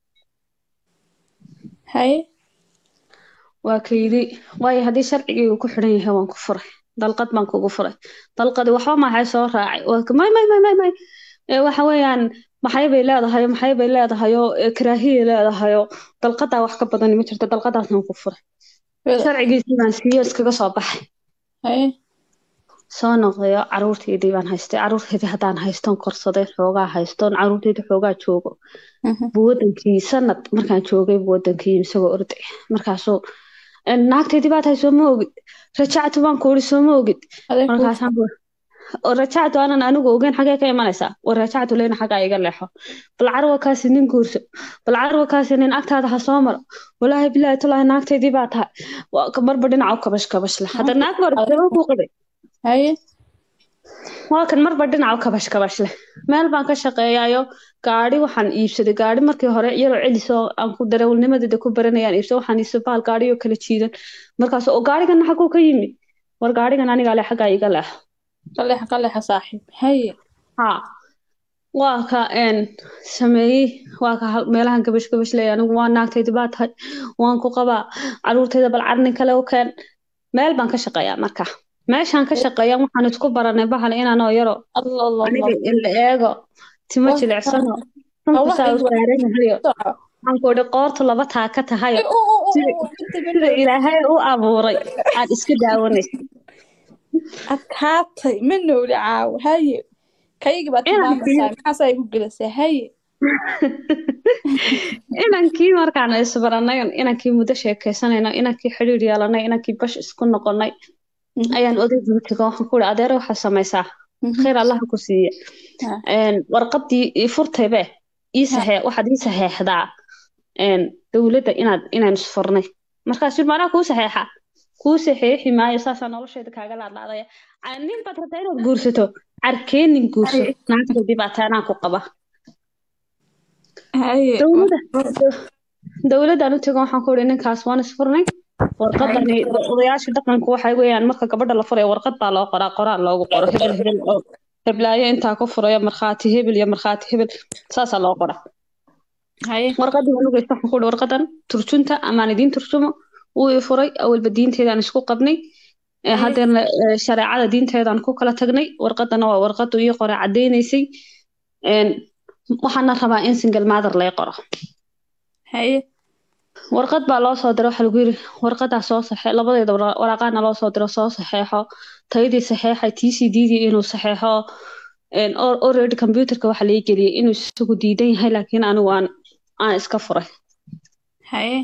hey. waa ka yidhi waayo haddii sharcigii uu ku xidhan yahay waan ku furay dalqad baan kugu furay dalqadi waxba maxay soo raacay waa ka may may may may may ee waxa weeyaan maxay bay leedahay maxay bay leedahay oo ee, karaahiyay leedahay oo dalqadaa wax ka badan ma jirto dalqadaasaan ku furay Beri. sharcigiisii baan siiyo iskaga soo baxay Hey, soo noqdayo caruurteydii baan haystay caruurteydii haddaan haystoon korsaday xoogaa haystoon caruurteydii xoogaa joogo mhm. buu wadankii sanad markaan joogay buu wadankii isagoo orday markaasuu "Een, naagteydii baad tahay soo ma ogid rajactu baan ku uri soo ma ogid Adeeg ku- markaasaan ku oo rajactu aanan anigu ogeyn xagee ka imanaysaa war rajactu leyna xaggaa iga leexo bal carwa kaasi nin guurso bal carwa kaasi nin agtaada ha soo maro walaahi bilaahi talaahi naagteydii baa tahay Waa ka- marba dhinaca u kabash kabash leh hadda naag baa rabtay ku qabay Hey, waa kan marba dhinaca u kabash kabash leh meel baan ka shaqeeyaayo gaari waxaan iibsaday gaari markii hore iyadoo celisoo aan ku darawalnimadeeda ku baranayaan iibsaday waxaan iibsaday bahal gaari oo kala jiidan markaas oo gaarigan xaguu ka yimi war gaarigan anigaa leh xaggaa iga leexo qaleexa qaleexa saaxiib. Hey, haa waa ka een sameeyey waa ka hal- meelahan gabash gabash leeyahay anigu waa naagtayda baa tahay waan ku qabaa caruurtayda bal carnin kale u keen meel baan ka shaqeeyaa marka meeshaan ka shaqeeya waxaan isku baranay bahal inaanoo yaro Allah Allah aniga Allah. in la eego timo Waa jilicsano Allah runku saa u igu- saaran yahayo Soco. waxaan ku idhi qoortu laba taa ka tahayo Hey, oo, oo, oo, sida oo, inta sida midna ilaahay u abuuray aad iska daawanaysa adkaatay ma nooli caawo. Haye. Kaygi baad Inaan tilmaamaysaa. Maxaasaa igu gelisay. Haye. inankii markaan isbaranay inankii muddo sheekaysanayno inankii xidhiir yeelanay inankii bash isku noqonay Mhm. ayaan odaygu tego waxaan ku ihi adeere waxaa samaysaa Mhm. khayr allaha ku siiye Ah. Een, warqadii ii furtaybe ii saxee waxaad ii saxeexdaa een, dowladda inaad inaan isfurnay markaas yidhi, "Ma anaa kuu saxeexa kuu saxeexi maayo saasaa nolosheeda kaaga laadlaadaya Aa, nin baad rabtaa inaad guursato carkeenin guurso Haye. naagteedii baa taanaa ku qaba haye dowladda dowladdan u tago waxaan ku ihi ninkaas waan isfurnay warqadani odayaasha dhaqanku waxay weeyaan marka gabadha la furayo warqad baa loo qoraa qoraan loogu qoro hebel hebel oo heblaayo intaa ku furayo markhaati hebel iyo markhaati hebel saasaa loo qoraa haye warqadii waan ugeysta waxaan ku ihi warqadan turjunta amaan idiin turjumo wuu i furay awalba diinteedaan isku qabnay Ee, Haye. haddeerna ee, shareecada diinteedaan ku kala tagnay warqadana waa warqadu ii qoray caddeynaysay Een, waxaana rabaa in single mother lay qoro haye warqad baa loo soo diray waxaa lagu yiri warqadaa soo saxe labadeeda wara- waraaqaana loo soo diro soo saxeexo tayadii saxeexay tcddii inuu saxeexo Een, al- already computerka waxaa laga geliyay inuu isagu diidan yahay laakiin anigu aan aan iska furay haye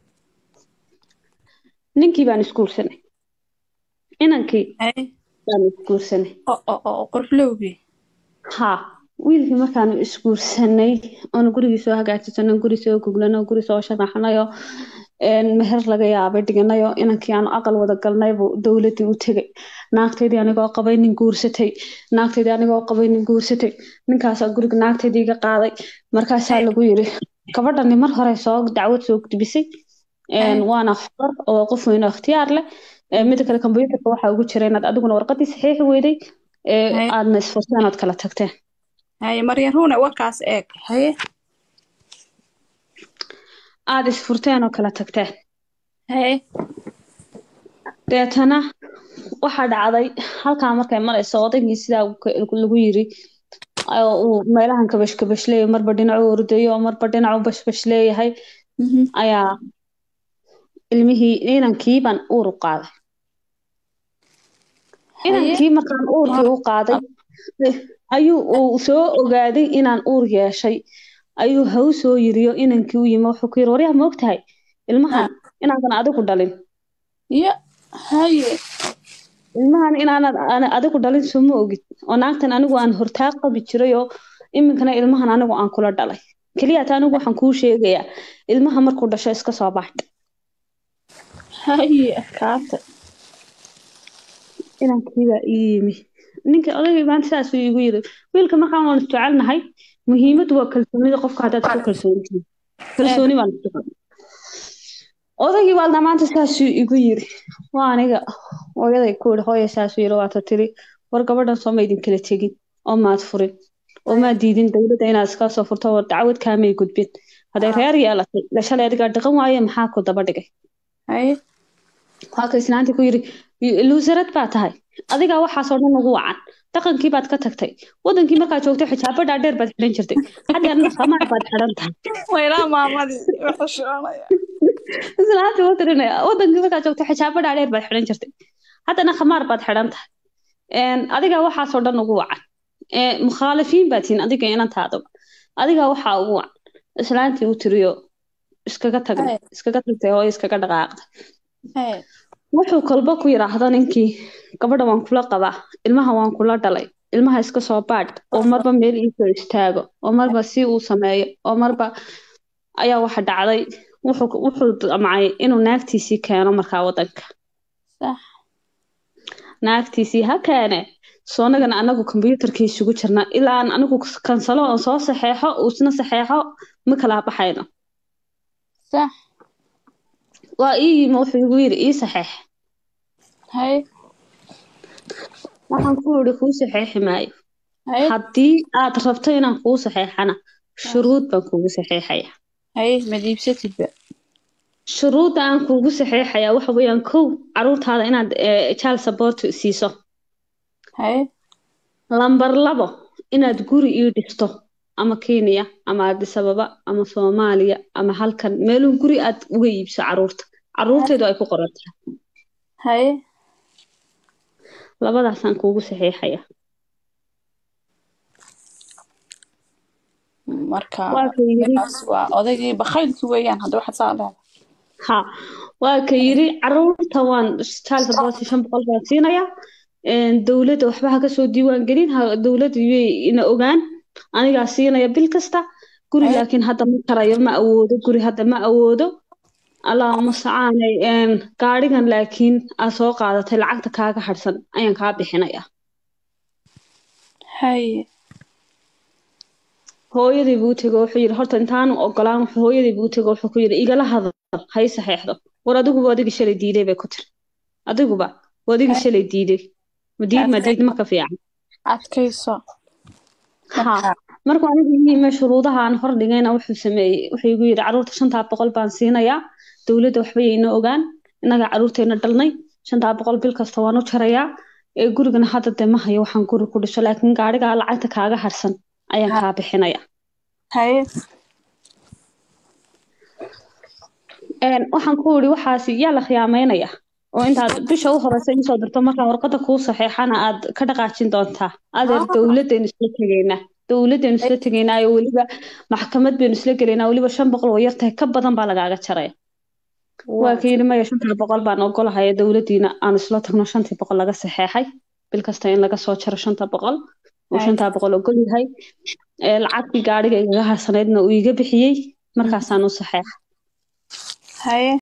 ninkii baan isguursanay inankii haye baan isguursanay oo oo oo qurxlowgii haa wiilkii markaanu isguursanay oonu gurigii soo hagaajisano guri soo guglano guri soo sharaxnayo een, meher laga yaabay dhiganayo inankii aanu aqal wada galnay buu dowladii u tegay naagteydii anigoo qabay nin guursatay naagteydii anigoo qabay nin guursatay ninkaasaa guriga naagteydii iga qaaday markaasaa lagu yiri gabadhani mar hore soo dacwad soo gudbisay Een, Ay. waana xor oo qof weyn oo ikhtiyaar leh Ee, mida kale kombyuutarka waxaa ugu jira inaad adiguna warqadii saxiixi weyday ee Ay. aadna isfurteen ood kala tagteen haye maryan ruune warkaas eeg haye aad isfurteen oo kala tagteen haye deetana waxaa dhacday halkaa markay marayso odaygii sidaa uu- lagu yiri oo uu meelahan kabash kabash leeyahay marba dhinacu ordayo marba dhinacu bashbash leeyahay Mhm. ayaa ilmihii inankii baan uur u qaaday inankii markaan uurkii u qaaday ayuu uu soo ogaaday inaan uur yeeshay ayuu haw soo yiriyo inankii u yimi wuxuu ku yiri waryaa ma ogtahay ilmahan inaadan adigu dhalin ya haye ilmahan inaanad aan- adigu dhalin soo ma ogid oo naagtan anigu aan hortaa qabi jiray oo iminkana ilmahan anigu aan kula dhalay keliyaata anigu waxaan kuu sheegayaa ilmaha markuu dhasho iska soo bax haye kaata inankiibaa ii yimi ninkii odaygii maanta saasuu iigu yiri wiilka markaan waan isjecelnahay muhiimadu waa kalsoonida qofka haddaad isku kalsoontihiin kalsooni baan isku qabnay odaygii baa maanta saasuu igu yiri waa aniga hooyaday ku yidhi hooya saasuu yiri waata tiri war gabadhan soo ma idin kala tegin oo maad furin oo maad diidin dowladda inaad iska soo furto war dacwad kaamay gudbin hadday reer yeelatay la shalay adigaa dhaqan waaye maxaa ku daba dhigay haye halka islaantii ku yiri luusarad baa tahay adigaa waxaasoo dhan ugu wacan dhaqankii baad ka tagtay wadankii markaad joogtay xijaabo dhaadheer baad xidhan jirtay xaggan khamaar baad xidhan tahay waylaa maamadii wuxuu shoonaya islaantii u tirinaya wadankii markaad joogtay xijaabo dhaadheer baad xidhan jirtay haddana khamaar baad xidhan tahay Een, adigaa waxaasoo dhan ugu wacan Ee, mukhaalifiin baad tihiin adiga inantaadaba adigaa waxaa ugu wacan islaantii u tiriyo iskaga tagna Ay. iskaga tagtay oo iskaga dhaqaaqday haye wuxuu kolba ku yidhaahdo ninkii gabadha waan kula qabaa ilmaha waan kula dhalay ilmaha iska soo baadh oo marba meel iisoo istaago oo marba si uu sameeyo oo marba ayaa waxa dhacday wuxuu wuxuu damcay inuu naagtiisii keeno markaa wadanka sax naagtiisii ha keene soo anagana anagu kombyuutarkii isugu jirna ilaa aan anigu kansalo oo soo saxeexo uusna saxeexo ma kala baxayno sax waa ii yimi wuxuu igu yidhi ii saxeex haye waxaan ku yidhi kuu saxeexi maayo haye haddii aad rabto inaan kuu saxeexana shuruud baan kuugu saxeexaya haye madiibsatidba shuruudda aan kuugu saxeexayaa waxa weeyaan kow caruurtaada inaad eh, child support siiso haye lambar labo inaad guri ii dhisto ama kenya ama addis ababa ama soomaaliya ama halkan meeluu guri aad uga iibso caruurta caruurteedu ay ku qoran tahay haye labadaasaan kuugu saxeexaya marka waa ka yiri kaas waa odaygii bakhaylki weeyaan hadda waxaad saa leedahay ha waa ka yiri caruurta waan child support shan boqol baan siinayaa Een, dowladda waxba ha kasoo diiwaan gelin ha dowladda yay ina ogaan anigaa siinaya bil kasta guri Ay. laakiin hadda ma karayo ma awoodo guri hadda ma awoodo allaahuma sacaanay een, gaadhigan laakiin aad soo qaadatay lacagta kaaga harsan ayaan kaa bixinaya haye hooyadii buu tego wuxuu yidhi horta intaanu ogolaan wuxuu hooyadii buu tego wuxuu ku yidhi igala hadal hay saxeexdo war adiguba adigii shalay diiday bay ku tiri adiguba waa adigii shalay diiday madiid madiid ma ka fiican adkayso ha markuu anigu yimi shuruudaha aan hor dhigayna wuxuu sameeyey wuxuu igu yidhi caruurta shantaa boqol baan siinayaa dowladda waxba yayna ogaan innaga caruurteena dhalnay shantaa boqol bil kasta waan u jarayaa ee gurigana hadda dee ma hayo waxaan guri ku dhiso laakiin gaadhigaa lacagta kaaga harsan ayaan kaa bixinaya haye Een, waxaan ku yidhi waxaasi yaa la khiyaameynaya oo intaad bisha u horeysa insoo dirto markaan warqada kuu saxeexana aad ka dhaqaajin doontaa adeer Ah. dowladaynu isla tegaynaa dowladaynu isla tegaynaa oo weliba maxkamad baynu isla gelaynaa weliba shan boqol oo yartahay ka badan baa lagaaga jaraya waa ka yidhi maya shantaa boqol baan ogolahay dowladiina aan isla tagno shantii boqol laga saxeexay bil kasta in laga soo jaro shanta boqol uu Ay. shantaa boqol ogol yahay Ee, lacagtii gaadhiga igaga harsanaydna uu iga bixiyey markaasaan u saxeexa haye